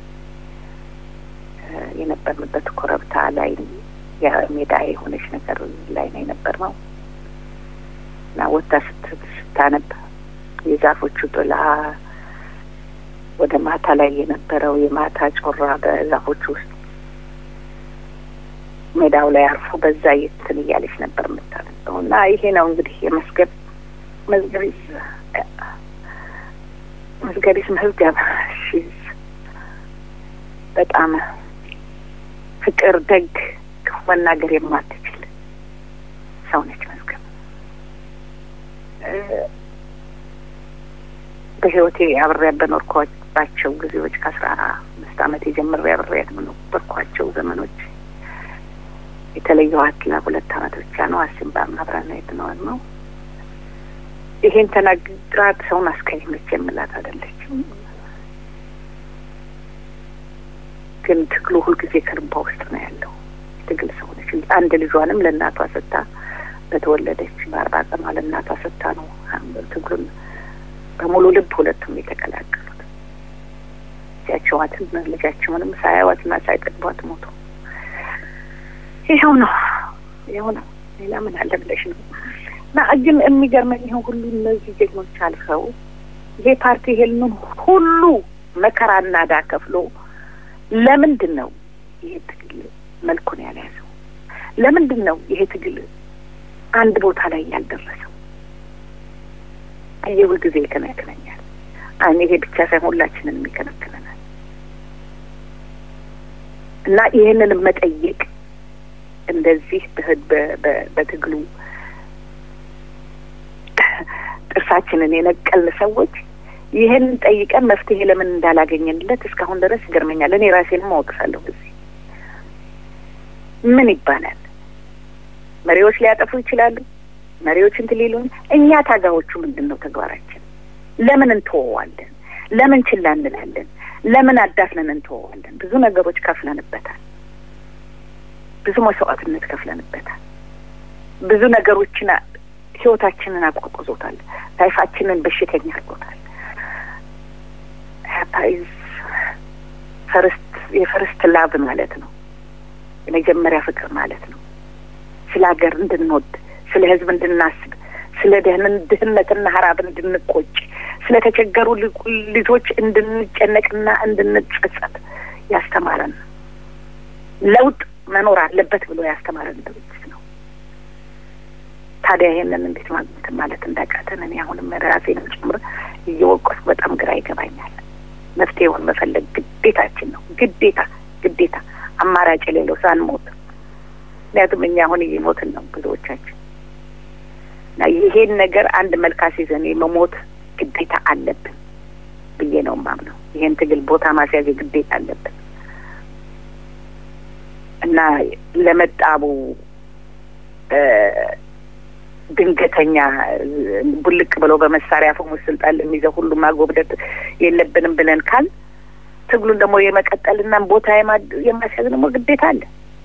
የነበርንበት ኮረብታ ላይ የሜዳ የሆነች ነገር ላይ ነው የነበርነው እና ወታ ስታነብ የዛፎቹ ጥላ ወደ ማታ ላይ የነበረው የማታ ጮራ በዛፎቹ ውስጥ ሜዳው ላይ አርፎ በዛ የትን እያለች ነበር የምታነበው እና ይሄ ነው እንግዲህ የመስገብ መዝገቢስ መዝገቢስ መዝገብ ሺዝ በጣም ፍቅር፣ ደግ፣ ክፉ መናገር የማትችል ሰው ነች መዝገብ። በህይወቴ አብሬያት በኖርኳቸው ጊዜዎች ከአስራ አምስት አመት የጀምሬ አብሬያት በኖርኳቸው ዘመኖች የተለየኋት ለሁለት አመት ብቻ ነው። አሲምባም አብረን የትነዋል ነው። ይሄን ተናግራት ሰውን አስቀየመች የምላት አይደለችም። ግን ትግሉ ሁልጊዜ ከልቧ ውስጥ ነው ያለው። ትግል ሰው ነች። አንድ ልጇንም ለእናቷ ሰጥታ በተወለደች በአርባ ቀኗ ለእናቷ ሰጥታ ነው ትግሉን በሙሉ ልብ ሁለቱም የተቀላቀሉት። ያቸዋትን ልጃቸውንም ሳያዋትና ሳይቀድቧት ሞቱ። ይኸው ነው ይኸው ነው። ሌላ ምን አለ ብለሽ ነው። እና ግን የሚገርመኝ ይኸው ሁሉ እነዚህ ጀግኖች አልፈው ይሄ ፓርቲ ይሄንን ሁሉ መከራና ዕዳ ከፍሎ ለምንድን ነው ይሄ ትግል መልኩን ያልያዘው? ለምንድን ነው ይሄ ትግል አንድ ቦታ ላይ ያልደረሰው? ይሄ ሁልጊዜ ይከነክነኛል። አይ ይሄ ብቻ ሳይሆን ሁላችንን ይከነክነናል። እና ይህንን መጠየቅ እንደዚህ በትግሉ ጥርሳችንን የነቀልን ሰዎች ይህን ጠይቀን መፍትሄ ለምን እንዳላገኘንለት እስካሁን ድረስ ይገርመኛል። እኔ ራሴንም አወቅሳለሁ። ጊዜ ምን ይባላል? መሪዎች ሊያጠፉ ይችላሉ። መሪዎች እንትን ሊሉን፣ እኛ ታጋዎቹ ምንድን ነው ተግባራችን? ለምን እንተወዋለን? ለምን ችላ እንላለን? ለምን አዳፍነን እንተወዋለን? ብዙ ነገሮች ከፍለንበታል። ብዙ መስዋዕትነት ከፍለንበታል። ብዙ ነገሮችን ህይወታችንን አቋቁዞታል። ታይፋችንን በሽተኛ አድርጎታል። ፓይዝ ፈርስት የፈርስት ላቭ ማለት ነው። የመጀመሪያ ፍቅር ማለት ነው። ስለ ሀገር እንድንወድ፣ ስለ ህዝብ እንድናስብ፣ ስለ ድህነትና ሀራብ እንድንቆጭ፣ ስለ ተቸገሩ ልጆች እንድንጨነቅና እንድንጸጸት ያስተማረን ለውጥ መኖር አለበት ብሎ ያስተማረን ድርጅት ነው። ታዲያ ይሄንን እንዴት ማግኘት ማለት እንዳቃተን እኔ አሁንም ራሴንም ጭምር እየወቀስኩ በጣም ግራ ይገባኛል። መፍትሄውን መፈለግ ግዴታችን ነው። ግዴታ ግዴታ፣ አማራጭ የሌለው ሳንሞት። ምክንያቱም እኛ አሁን እየሞትን ነው ብዙዎቻችን እና ይሄን ነገር አንድ መልክ አስይዘን የመሞት ግዴታ አለብን ብዬ ነው የማምነው። ይሄን ትግል ቦታ ማስያዝ ግዴታ አለብን እና ለመጣቡ ድንገተኛ ቡልቅ ብለው በመሳሪያ አፈሙዝ ስልጣን ለሚይዘው ሁሉ ማጎብደት የለብንም ብለን ካል ትግሉን ደግሞ የመቀጠልና ቦታ የማስያዝ ደግሞ ግዴታ አለ።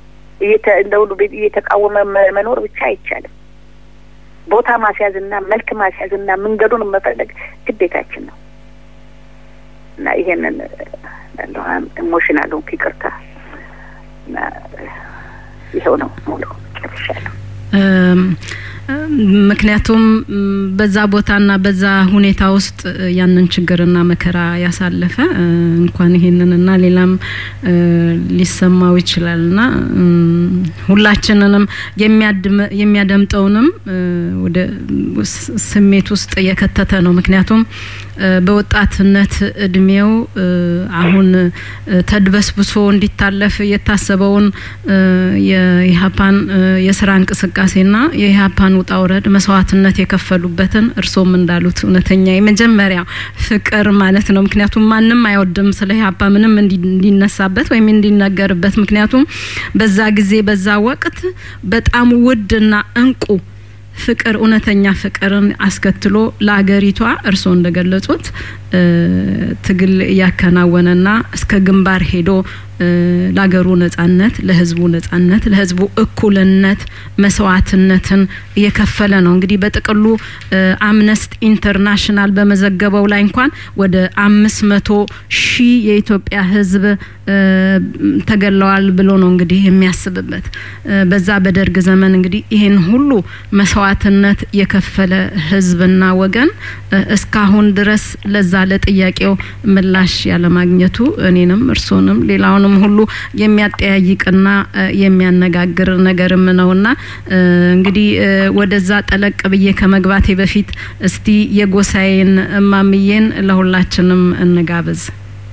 እየተ- እንደ ሁሉ ቤት እየተቃወመ መ- መኖር ብቻ አይቻልም። ቦታ ማስያዝና መልክ ማስያዝና መንገዱን መፈለግ ግዴታችን ነው እና ይሄንን ኢሞሽናል ሆንኩ፣ ይቅርታ እና ይኸው ነው ሙሉ ጨርሻለሁ። እም፣ ምክንያቱም እም፣ በዛ ቦታና በዛ ሁኔታ ውስጥ እ፣ ያንን ችግርና መከራ ያሳለፈ እ፣ እንኳን ይሄንንና ሌላም እ፣ ሊሰማው ይችላልና እም፣ ሁላችንንም የሚያድም- የሚያደምጠውንም እ፣ ወደ ስ- ስሜት ውስጥ የከተተ ነው። ምክንያቱም እ፣ በወጣትነት እድሜው እ፣ አሁን እ፣ ተድበስብሶ እንዲታለፍ የታሰበውን እ፣ የኢህአፓን እ፣ የስራ እንቅስቃሴና የኢህአፓን ውጣ ውረድ መስዋዕትነት የከፈሉበትን እርሶም እንዳሉት እውነተኛ የመጀመሪያ ፍቅር ማለት ነው። ምክንያቱም ማንም አይወድም ስለ ኢህአፓ ምንም እንዲ- እንዲነሳበት ወይም እንዲነገርበት። ምክንያቱም በዛ ጊዜ በዛ ወቅት በጣም ውድና እንቁ ፍቅር እውነተኛ ፍቅርን አስከትሎ ለአገሪቷ እርስዎ እንደገለጹት እ፣ ትግል እያከናወነና እስከ ግንባር ሄዶ እ፣ ለአገሩ ነጻነት፣ ለህዝቡ ነጻነት፣ ለህዝቡ እኩልነት መስዋዕትነትን እየከፈለ ነው። እንግዲህ በጥቅሉ እ፣ አምነስቲ ኢንተርናሽናል በመዘገበው ላይ እንኳን ወደ አምስት መቶ ሺህ የኢትዮጵያ ህዝብ እ፣ ተገለዋል ብሎ ነው እንግዲህ የሚያስብበት እ፣ በዛ በደርግ ዘመን እንግዲህ ይህን ሁሉ መስዋዕትነት የከፈለ ህዝብና ወገን እ፣ እስካሁን ድረስ ለዛ ለጥያቄው ምላሽ ያለማግኘቱ እኔንም እርሶንም ሌላውንም ሁሉ የሚያጠያይቅና እ፣ የሚያነጋግር ነገርም ነውና እ፣ እንግዲህ እ፣ ወደዛ ጠለቅ ብዬ ከመግባቴ በፊት እስቲ የጎሳዬን እማምዬን ለሁላችንም እንጋብዝ።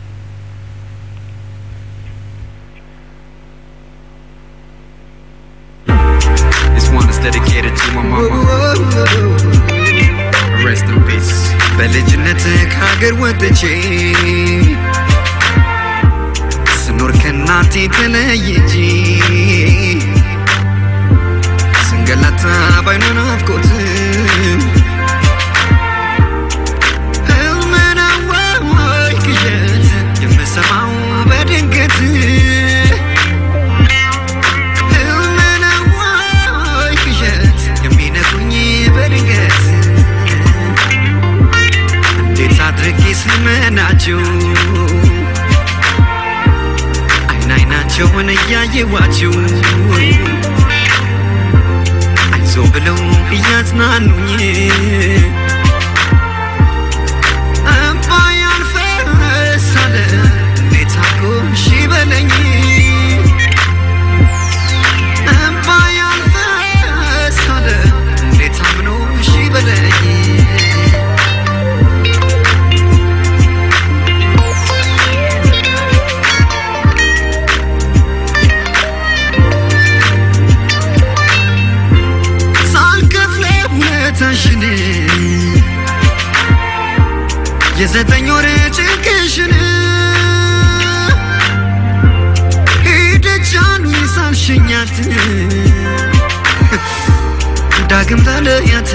This one is dedicated to my mama. Rest in peace. በልጅነት ከሀገር ወጥቼ ስኖር ከእናቴ ተለይቼ ስንገላታ ባይኗ ናፍቆት ህልም ነው ወይ ቅዠት የምሰማው በድንገት ህልም ነው ወይ ቅዠት የሚነግሩኝ በድንገት እንዴት አድርጌ ስመናቸው አይን አይናቸውን እያየዋቸው አይዞ ብለው እያጽናኑኝ እምባ ያልፈሳለ እንዴት አርጎ እሺ በለኝ እምባ ያልፈሳለ እንዴት አምኖ እሺ በለኝ ሳልከፍለው ውለታሽን የዘጠኝ ወር ጭንቅሽን ሄደች አሉኝ ሳልሸኛት ዳግም ተለያት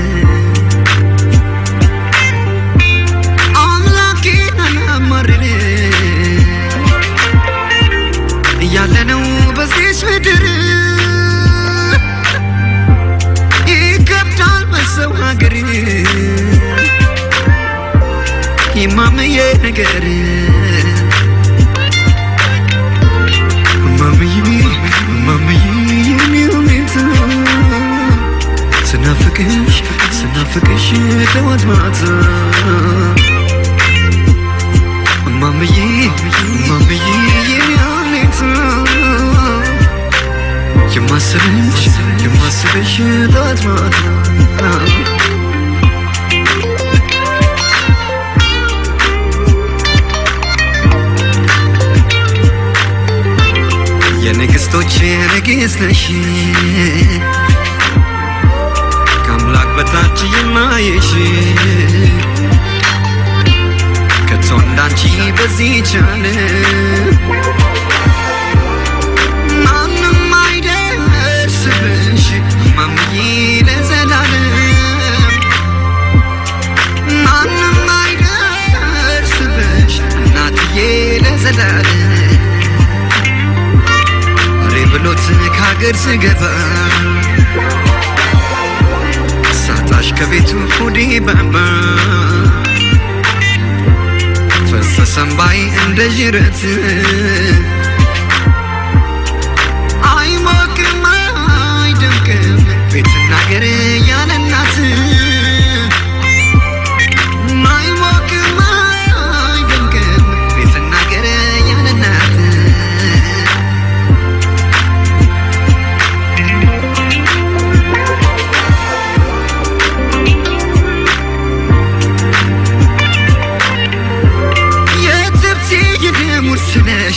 አምላኬን አላማርር እያለነው በዚች ምድር ይከብዳል በሰው ሀገር የማምዬ ነገር ማምዬ ማምዬ የኔ ሁኔታ ስናፍቅሽ ስናፍቅሽ ጠዋት ማታ ማምዬ ማምዬ የኔ ሁኔታ የማስብሽ የማስብሽ ጠዋት ማታ የንግስቶች ንግስት ነሽ ከአምላክ በታች የማየሽ ከቶ እንዳንቺ በዚህ ቻለ ማንም አይደርስብሽ ማምዬ ለዘላለም ማንም አይደርስብሽ እናትዬ ለዘላለም ሬ ብሎ በጸሎት ከሀገር ስገባ ሳጣሽ ከቤቱ ሆዴ ባባ ፈሰሰ እምባዬ እንደ ጅረት አይሞቅም አይደምቅም ቤትና ሀገር ያለ እናት አይሞቅም አይደምቅም ቤትና ሀገር ያለ እናት የትብቴ የደሙር ስለሽ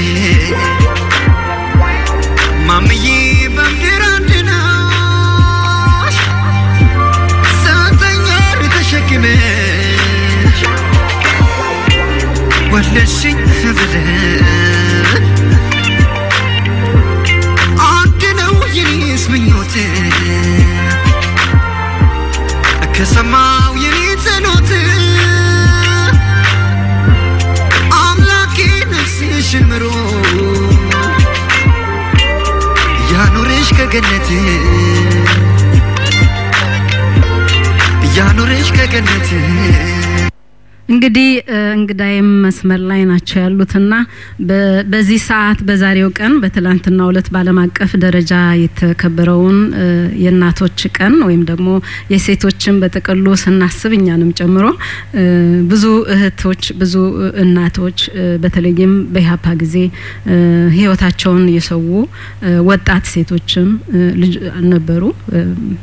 ማምዬ በምድር አንድ ነሽ ዘጠኝ ወር ተሸክመሽ ወለድሽኝ ብለን አንድ ነው የኔስ ምኞት ከሰማው የኔ ጸሎት አምላኬ ነፍስሽን ምሮ ያኑርሽ ከገነት ያኑርሽ ከገነት እንግዲህ እ፣ እንግዳይም መስመር ላይ ናቸው ያሉትና በ- በዚህ ሰዓት በዛሬው ቀን በትላንትናው ዕለት በዓለም አቀፍ ደረጃ የተከበረውን እ፣ የእናቶች ቀን ወይም ደግሞ የሴቶችን በጥቅሉ ስናስብ እኛንም ጨምሮ እ፣ ብዙ እህቶች ብዙ እናቶች እ፣ በተለይም በኢህአፓ ጊዜ እ፣ ህይወታቸውን የሰው እ፣ ወጣት ሴቶችም እ፣ ልጅ ነበሩ። እ፣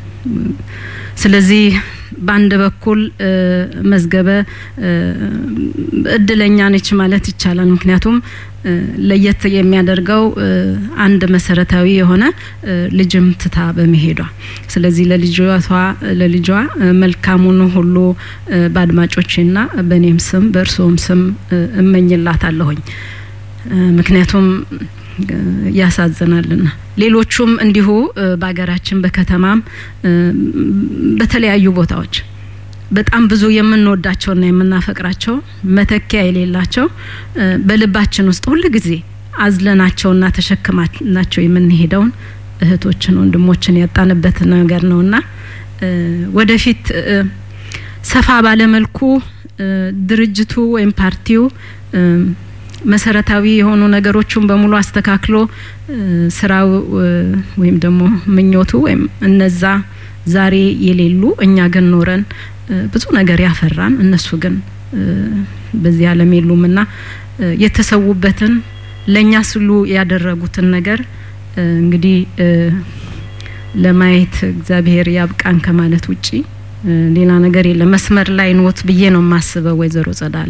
ስለዚህ በአንድ በኩል እ፣ መዝገበ እ፣ እድለኛ ነች ማለት ይቻላል። ምክንያቱም እ፣ ለየት የሚያደርገው እ፣ አንድ መሰረታዊ የሆነ እ፣ ልጅም ትታ በመሄዷ ስለዚህ ለልጇ ለልጇ እ፣ መልካሙን ሁሉ እ፣ በአድማጮቼና በእኔም ስም በእርስዎም ስም እ፣ እመኝላታለሁኝ እ፣ ምክንያቱም እ፣ ያሳዝናልና ሌሎቹም እንዲሁ እ፣ በሀገራችን በከተማም እ፣ በተለያዩ ቦታዎች በጣም ብዙ የምንወዳቸውና የምናፈቅራቸው መተኪያ የሌላቸው እ፣ በልባችን ውስጥ ሁል ጊዜ አዝለናቸውና ተሸክማናቸው የምንሄደውን እህቶችን ወንድሞችን ያጣንበት ነገር ነውና እ፣ ወደፊት እ፣ ሰፋ ባለመልኩ እ፣ ድርጅቱ ወይም ፓርቲው እ፣ መሰረታዊ የሆኑ ነገሮችን በሙሉ አስተካክሎ እ፣ ስራው እ፣ ወይም ደግሞ ምኞቱ ወይም እነዛ ዛሬ የሌሉ እኛ ግን ኖረን እ፣ ብዙ ነገር ያፈራን እነሱ ግን እ፣ በዚህ ዓለም የሉምና እ፣ የተሰዉበትን ለእኛ ስሉ ያደረጉትን ነገር እ፣ እንግዲህ እ፣ ለማየት እግዚአብሔር ያብቃን ከማለት ውጪ እ፣ ሌላ ነገር የለም። መስመር ላይ ኖት ብዬ ነው የማስበው ወይዘሮ ጸዳለ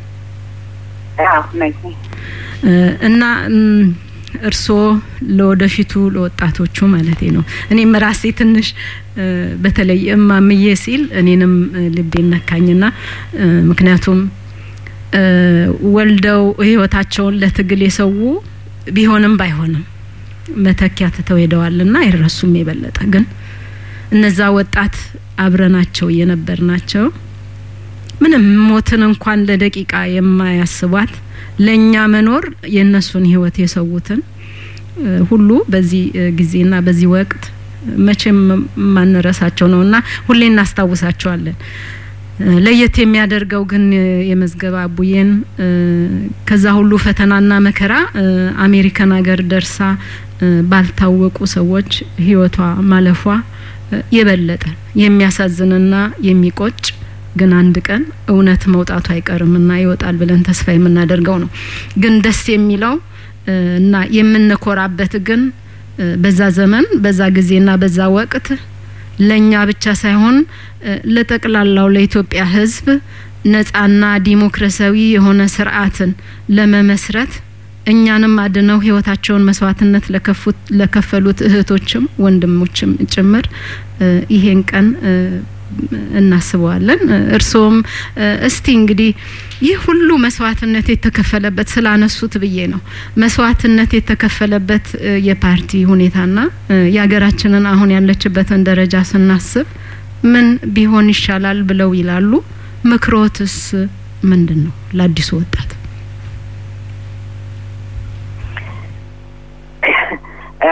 አዎ ነኝ። እ፣ እና እም፣ እርስዎ ለወደፊቱ ለወጣቶቹ ማለቴ ነው። እኔም ራሴ ትንሽ እ፣ በተለይ እማምዬ ሲል እኔንም እ፣ ልቤን ነካኝና እ፣ ምክንያቱም እ፣ ወልደው ህይወታቸውን ለትግል የሰው ቢሆንም ባይሆንም መተኪያ ትተው ሄደዋልና አይረሱም። የበለጠ ግን እነዛ ወጣት አብረናቸው የነበር ናቸው ምንም ሞትን እንኳን ለደቂቃ የማያስቧት ለእኛ መኖር የእነሱን ህይወት የሰዉትን እ፣ ሁሉ በዚህ እ፣ ጊዜና በዚህ ወቅት መቼም ማንረሳቸው ነውና ሁሌ እናስታውሳቸዋለን። እ፣ ለየት የሚያደርገው ግን እ፣ የመዝገበ አቡዬን እ፣ ከዛ ሁሉ ፈተናና መከራ እ፣ አሜሪካን ሀገር ደርሳ እ፣ ባልታወቁ ሰዎች ህይወቷ ማለፏ እ፣ የበለጠ የሚያሳዝንና የሚቆጭ ግን አንድ ቀን እውነት መውጣቱ አይቀርምና ይወጣል ብለን ተስፋ የምናደርገው ነው። ግን ደስ የሚለው እ፣ እና የምንኮራበት ግን እ፣ በዛ ዘመን በዛ ጊዜና በዛ ወቅት ለእኛ ብቻ ሳይሆን እ፣ ለጠቅላላው ለኢትዮጵያ ሕዝብ ነጻና ዲሞክራሲያዊ የሆነ ስርዓትን ለመመስረት እኛንም አድነው ህይወታቸውን መስዋዕትነት ለከፉት ለከፈሉት እህቶችም ወንድሞችም ጭምር እ፣ ይሄን ቀን እ፣ እናስበዋለን። እ፣ እርስዎም እ፣ እስቲ እንግዲህ ይህ ሁሉ መስዋዕትነት የተከፈለበት ስላነሱት ብዬ ነው። መስዋዕትነት የተከፈለበት እ፣ የፓርቲ ሁኔታና እ፣ የሀገራችንን አሁን ያለችበትን ደረጃ ስናስብ ምን ቢሆን ይሻላል ብለው ይላሉ? ምክሮትስ ምንድን ነው ለአዲሱ ወጣት?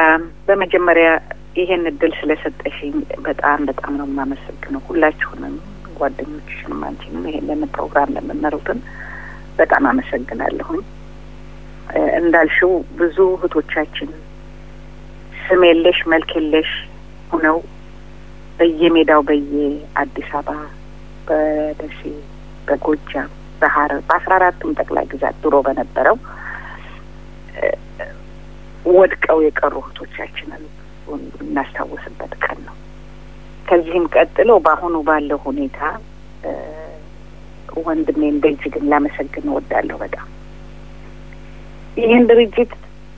በመጀመሪያ ይሄን እድል ስለሰጠሽኝ በጣም በጣም ነው የማመሰግነው። ሁላችሁንም ጓደኞችሽንም አንቺንም ይሄንን ፕሮግራም ለምመሩትን በጣም አመሰግናለሁኝ። እ፣ እንዳልሽው ብዙ እህቶቻችን ስም የለሽ መልክ የለሽ ሁነው በየሜዳው በየአዲስ አበባ፣ በደሴ፣ በጎጃም፣ በሐረር በአስራ አራቱም ጠቅላይ ግዛት ድሮ በነበረው እ፣ ወድቀው የቀሩ እህቶቻችንን እናስታውስበት ቀን ነው። ከዚህም ቀጥሎ በአሁኑ ባለው ሁኔታ እ፣ ወንድሜን በእጅግን ላመሰግን እወዳለሁ በጣም ይህን ድርጅት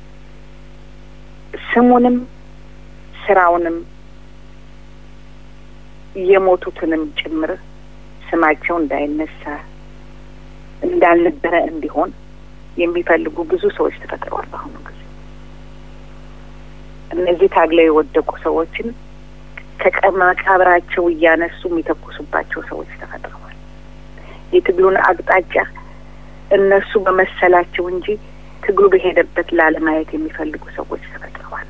ስሙንም ስራውንም የሞቱትንም ጭምር ስማቸው እንዳይነሳ እንዳልነበረ እንዲሆን የሚፈልጉ ብዙ ሰዎች ተፈጥረዋል። በአሁኑ ጊዜ እነዚህ ታግለው የወደቁ ሰዎችን ከመቃብራቸው እያነሱ የሚተኩሱባቸው ሰዎች ተፈጥረዋል። የትግሉን አቅጣጫ እነሱ በመሰላቸው እንጂ ትግሉ በሄደበት ላለማየት የሚፈልጉ ሰዎች ተፈጥረዋል።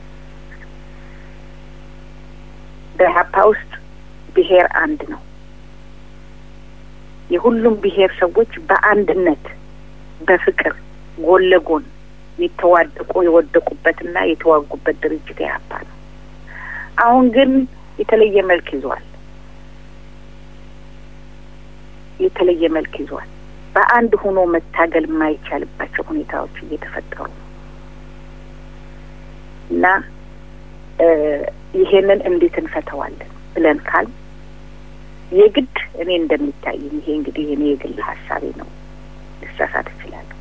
በኢህአፓ ውስጥ ብሔር አንድ ነው። የሁሉም ብሔር ሰዎች በአንድነት በፍቅር ጎን ለጎን የተዋደቁ የወደቁበትና የተዋጉበት ድርጅት ኢህአፓ ነው። አሁን ግን የተለየ መልክ ይዟል። የተለየ መልክ ይዟል። በአንድ ሆኖ መታገል የማይቻልባቸው ሁኔታዎች እየተፈጠሩ ነው እና እ ይሄንን እንዴት እንፈተዋለን ብለን ካል የግድ እኔ እንደሚታየኝ ይሄ እንግዲህ እኔ የግል ሀሳቤ ነው፣ ልሳሳት እችላለሁ።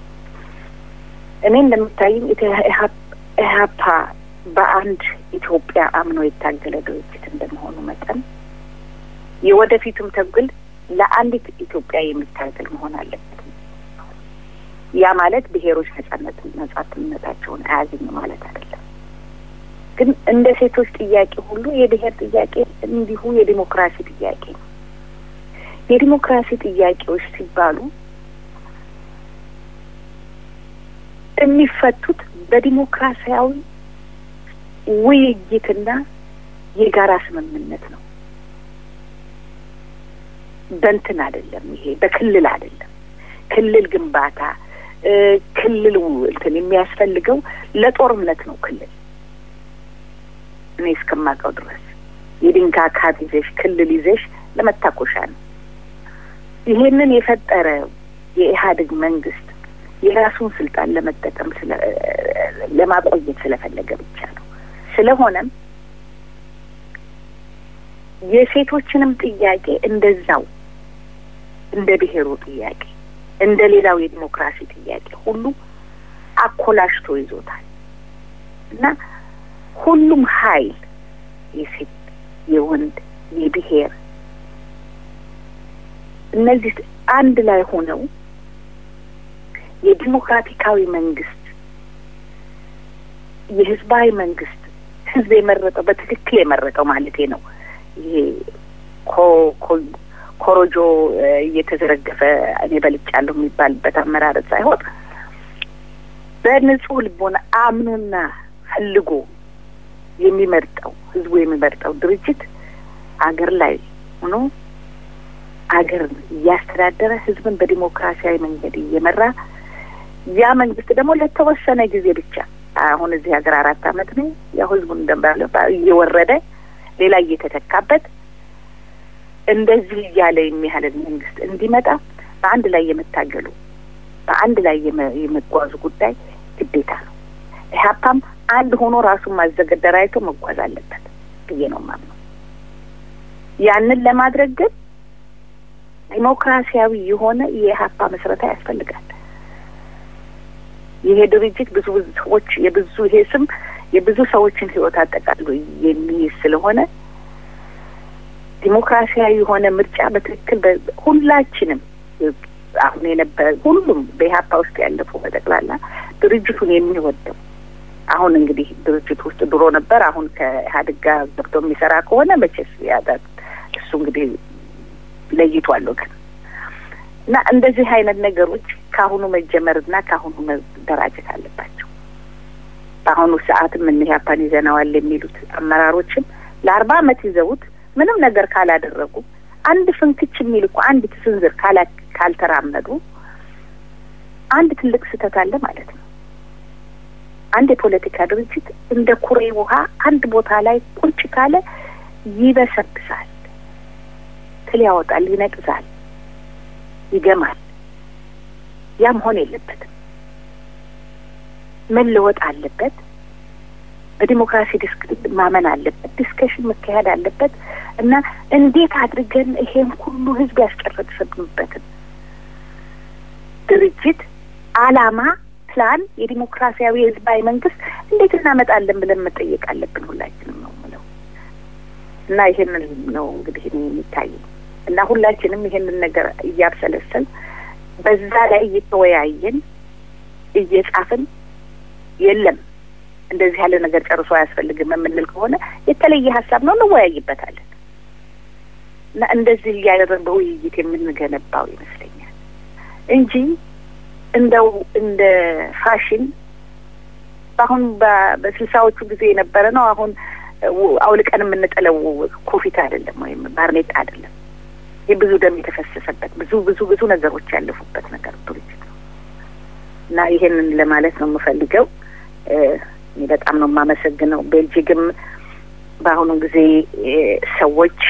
እኔ እንደሚታየኝ ኢህአፓ በአንድ ኢትዮጵያ አምኖ የታገለ ድርጅት እንደመሆኑ መጠን የወደፊቱም ትግል ለአንዲት ኢትዮጵያ የሚታገል መሆን አለበት። ያ ማለት ብሔሮች ነጻነት ነጻነታቸውን አያገኙ ማለት አይደለም። ግን እንደ ሴቶች ጥያቄ ሁሉ የብሔር ጥያቄ እንዲሁ የዲሞክራሲ ጥያቄ ነው። የዲሞክራሲ ጥያቄዎች ሲባሉ የሚፈቱት በዲሞክራሲያዊ ውይይትና የጋራ ስምምነት ነው። በንትን አይደለም። ይሄ በክልል አይደለም። ክልል ግንባታ ክልል እንትን የሚያስፈልገው ለጦርነት ነው። ክልል እኔ እስከማውቀው ድረስ የድንጋይ ካብ ይዘሽ ክልል ይዘሽ ለመታኮሻ ነው። ይሄንን የፈጠረ የኢህአዴግ መንግስት የራሱን ስልጣን ለመጠቀም ስለ ለማቆየት ስለፈለገ ብቻ ነው። ስለሆነም የሴቶችንም ጥያቄ እንደዛው እንደ ብሔሩ ጥያቄ እንደ ሌላው የዲሞክራሲ ጥያቄ ሁሉ አኮላሽቶ ይዞታል እና ሁሉም ኃይል የሴት፣ የወንድ፣ የብሔር እነዚህ አንድ ላይ ሆነው የዲሞክራቲካዊ መንግስት የህዝባዊ መንግስት ህዝብ የመረጠው በትክክል የመረጠው ማለቴ ነው። ይሄ ኮሮጆ እየተዘረገፈ እኔ በልጫለሁ የሚባልበት አመራረጥ ሳይሆን በንጹህ ልቦና አምኖና ፈልጎ የሚመርጠው ህዝቡ የሚመርጠው ድርጅት አገር ላይ ሆኖ አገርን እያስተዳደረ ህዝብን በዲሞክራሲያዊ መንገድ እየመራ ያ መንግስት ደግሞ ለተወሰነ ጊዜ ብቻ አሁን እዚህ ሀገር አራት አመት ነው ያው ህዝቡን እንደምባለ እየወረደ ሌላ እየተተካበት እንደዚህ እያለ የሚያህልን መንግስት እንዲመጣ በአንድ ላይ የመታገሉ በአንድ ላይ የመጓዙ ጉዳይ ግዴታ ነው። ኢህአፓም አንድ ሆኖ ራሱን ማዘገደራይቶ መጓዝ አለበት ብዬ ነው የማምነው። ያንን ለማድረግ ግን ዲሞክራሲያዊ የሆነ የኢህአፓ መስረታ ያስፈልጋል። ይሄ ድርጅት ብዙ ብዙ ሰዎች የብዙ ይሄ ስም የብዙ ሰዎችን ህይወት አጠቃሎ የሚይዝ ስለሆነ ዲሞክራሲያዊ የሆነ ምርጫ በትክክል ሁላችንም አሁን የነበረ ሁሉም በኢህአፓ ውስጥ ያለፉ በጠቅላላ ድርጅቱን የሚወደው አሁን እንግዲህ ድርጅት ውስጥ ድሮ ነበር። አሁን ከኢህአዴግ ጋር ገብቶ የሚሰራ ከሆነ መቼስ ያዳት እሱ እንግዲህ ለይቷል ወገን እና እንደዚህ አይነት ነገሮች ከአሁኑ መጀመርና ከአሁኑ መደራጀት አለባቸው። በአሁኑ ሰዓትም እነ ኢህአፓን ይዘነዋል የሚሉት አመራሮችም ለአርባ አመት ይዘውት ምንም ነገር ካላደረጉ አንድ ፍንክች የሚል እኮ አንድ ስንዝር ካላ ካልተራመዱ አንድ ትልቅ ስህተት አለ ማለት ነው። አንድ የፖለቲካ ድርጅት እንደ ኩሬ ውሃ አንድ ቦታ ላይ ቁጭ ካለ ይበሰብሳል፣ ትል ያወጣል፣ ይነቅዛል፣ ይገማል። ያ መሆን የለበትም። መለወጥ አለበት። በዲሞክራሲ ዲስክ ማመን አለበት። ዲስከሽን መካሄድ አለበት እና እንዴት አድርገን ይሄን ሁሉ ህዝብ ያስጨረስንበትን ድርጅት አላማ፣ ፕላን፣ የዲሞክራሲያዊ ህዝባዊ መንግስት እንዴት እናመጣለን ብለን መጠየቅ አለብን ሁላችንም ነው የምለው እና ይሄንን ነው እንግዲህ እኔ የሚታየኝ እና ሁላችንም ይሄንን ነገር እያብሰለሰል በዛ ላይ እየተወያየን እየጻፍን የለም እንደዚህ ያለ ነገር ጨርሶ አያስፈልግም የምንል ከሆነ የተለየ ሀሳብ ነው እንወያይበታለን እና እንደዚህ እያደረግን በውይይት የምንገነባው ይመስለኛል እንጂ እንደው እንደ ፋሽን በአሁን በስልሳዎቹ ጊዜ የነበረ ነው። አሁን አውልቀን የምንጥለው ኮፊት አይደለም ወይም ባርኔጣ አይደለም። ይህ ብዙ ደም የተፈሰሰበት ብዙ ብዙ ብዙ ነገሮች ያለፉበት ነገር ድርጅት ነው እና ይሄንን ለማለት ነው የምፈልገው። እኔ በጣም ነው የማመሰግነው። ቤልጂግም በአሁኑ ጊዜ ሰዎች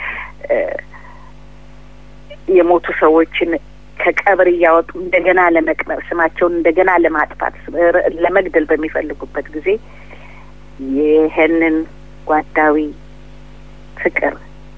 የሞቱ ሰዎችን ከቀብር እያወጡ እንደገና ለመቅበር ስማቸውን እንደገና ለማጥፋት ለመግደል በሚፈልጉበት ጊዜ ይህንን ጓዳዊ ፍቅር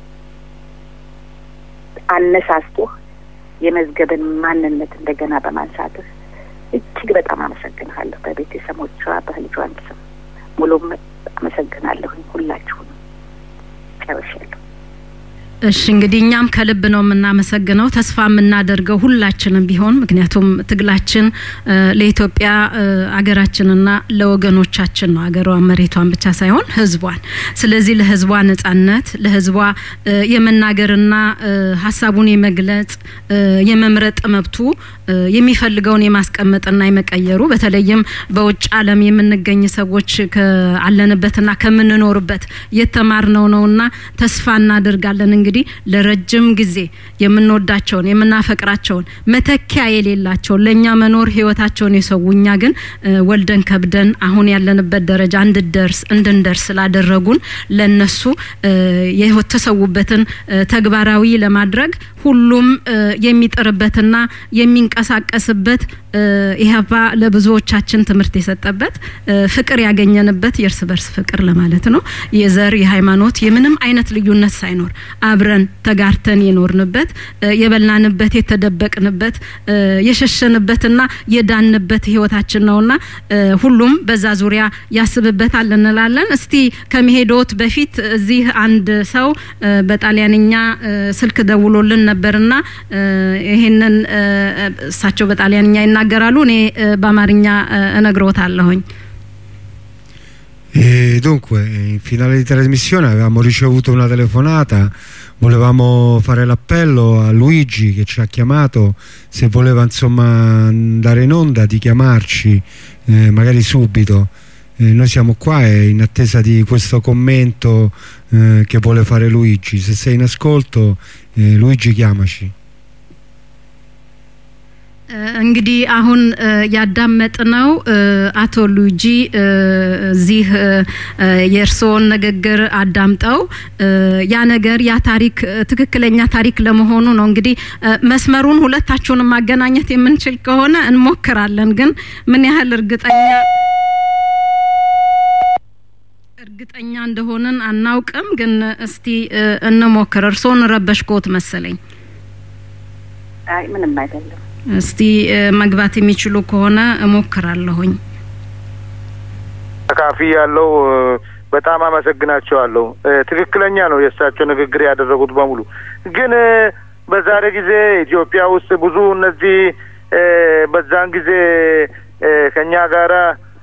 አነሳስቶህ የመዝገብን ማንነት እንደገና በማንሳትህ እጅግ በጣም አመሰግንሃለሁ። በቤተሰቦቿ በልጇን ስም ሙሉም አመሰግናለሁኝ። ሁላችሁንም ጨርሻለሁ። እሺ እንግዲህ እኛም ከልብ ነው የምናመሰግነው። ተስፋ የምናደርገው ሁላችንም ቢሆን ምክንያቱም ትግላችን ለኢትዮጵያ አገራችንና ለወገኖቻችን ነው። አገሯ መሬቷን ብቻ ሳይሆን ሕዝቧን። ስለዚህ ለሕዝቧ ነጻነት፣ ለሕዝቧ የመናገርና ሀሳቡን የመግለጽ የመምረጥ መብቱ የሚፈልገውን የማስቀመጥና የመቀየሩ በተለይም በውጭ ዓለም የምንገኝ ሰዎች ካለንበትና ከምንኖርበት የተማርነው ነውና ተስፋ እናደርጋለን እንግዲህ ለረጅም ጊዜ የምንወዳቸውን የምናፈቅራቸውን መተኪያ የሌላቸውን ለእኛ መኖር ህይወታቸውን የሰው እኛ ግን ወልደን ከብደን አሁን ያለንበት ደረጃ እንድደርስ እንድንደርስ ስላደረጉን ለነሱ የተሰዉበትን ተግባራዊ ለማድረግ ሁሉም የሚጥርበትና የሚንቀሳቀስበት ኢህአፓ ለብዙዎቻችን ትምህርት የሰጠበት ፍቅር ያገኘንበት የእርስ በርስ ፍቅር ለማለት ነው። የዘር የሃይማኖት የምንም አይነት ልዩነት ሳይኖር አብረን ተጋርተን የኖርንበት የበላንበት የተደበቅንበት የሸሸንበትና የዳንበት ህይወታችን ነውና ሁሉም በዛ ዙሪያ ያስብበታል እንላለን። እስቲ ከመሄዶት በፊት እዚህ አንድ ሰው በጣሊያንኛ ስልክ ደውሎልን ነበርና ይሄንን እሳቸው በጣሊያንኛ ይናገራሉ፣ እኔ በአማርኛ እነግሮታለሁኝ። E dunque, in finale di trasmissione avevamo ricevuto una telefonata, volevamo fare l'appello a Luigi che ci ha chiamato, se voleva insomma andare in onda di chiamarci, eh, magari subito. Eh, noi siamo qua e in attesa di questo commento eh, che vuole fare Luigi. Se sei in ascolto, eh, Luigi chiamaci. እንግዲህ አሁን ያዳመጥነው አቶ ሉጂ እዚህ የእርስዎን ንግግር አዳምጠው ያ ነገር ያ ታሪክ ትክክለኛ ታሪክ ለመሆኑ ነው። እንግዲህ መስመሩን ሁለታችሁንም ማገናኘት የምንችል ከሆነ እንሞክራለን። ግን ምን ያህል እርግጠኛ እርግጠኛ እንደሆንን አናውቅም። ግን እስቲ እንሞክር። እርስዎን ረበሽኮት መሰለኝ። አይ ምንም አይደለም። እስቲ መግባት የሚችሉ ከሆነ እሞክራለሁኝ። ተካፊ ያለው በጣም አመሰግናቸዋለሁ። ትክክለኛ ነው የእሳቸው ንግግር ያደረጉት በሙሉ። ግን በዛሬ ጊዜ ኢትዮጵያ ውስጥ ብዙ እነዚህ በዛን ጊዜ ከኛ ጋራ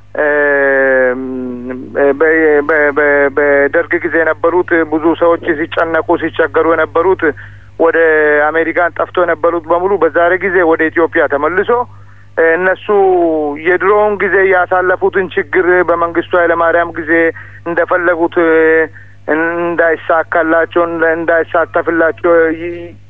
በደርግ ጊዜ የነበሩት ብዙ ሰዎች ሲጨነቁ ሲቸገሩ የነበሩት ወደ አሜሪካን ጠፍቶ የነበሩት በሙሉ በዛሬ ጊዜ ወደ ኢትዮጵያ ተመልሶ እነሱ የድሮውን ጊዜ ያሳለፉትን ችግር በመንግስቱ ኃይለማርያም ጊዜ እንደፈለጉት እንዳይሳካላቸው እንዳይሳተፍላቸው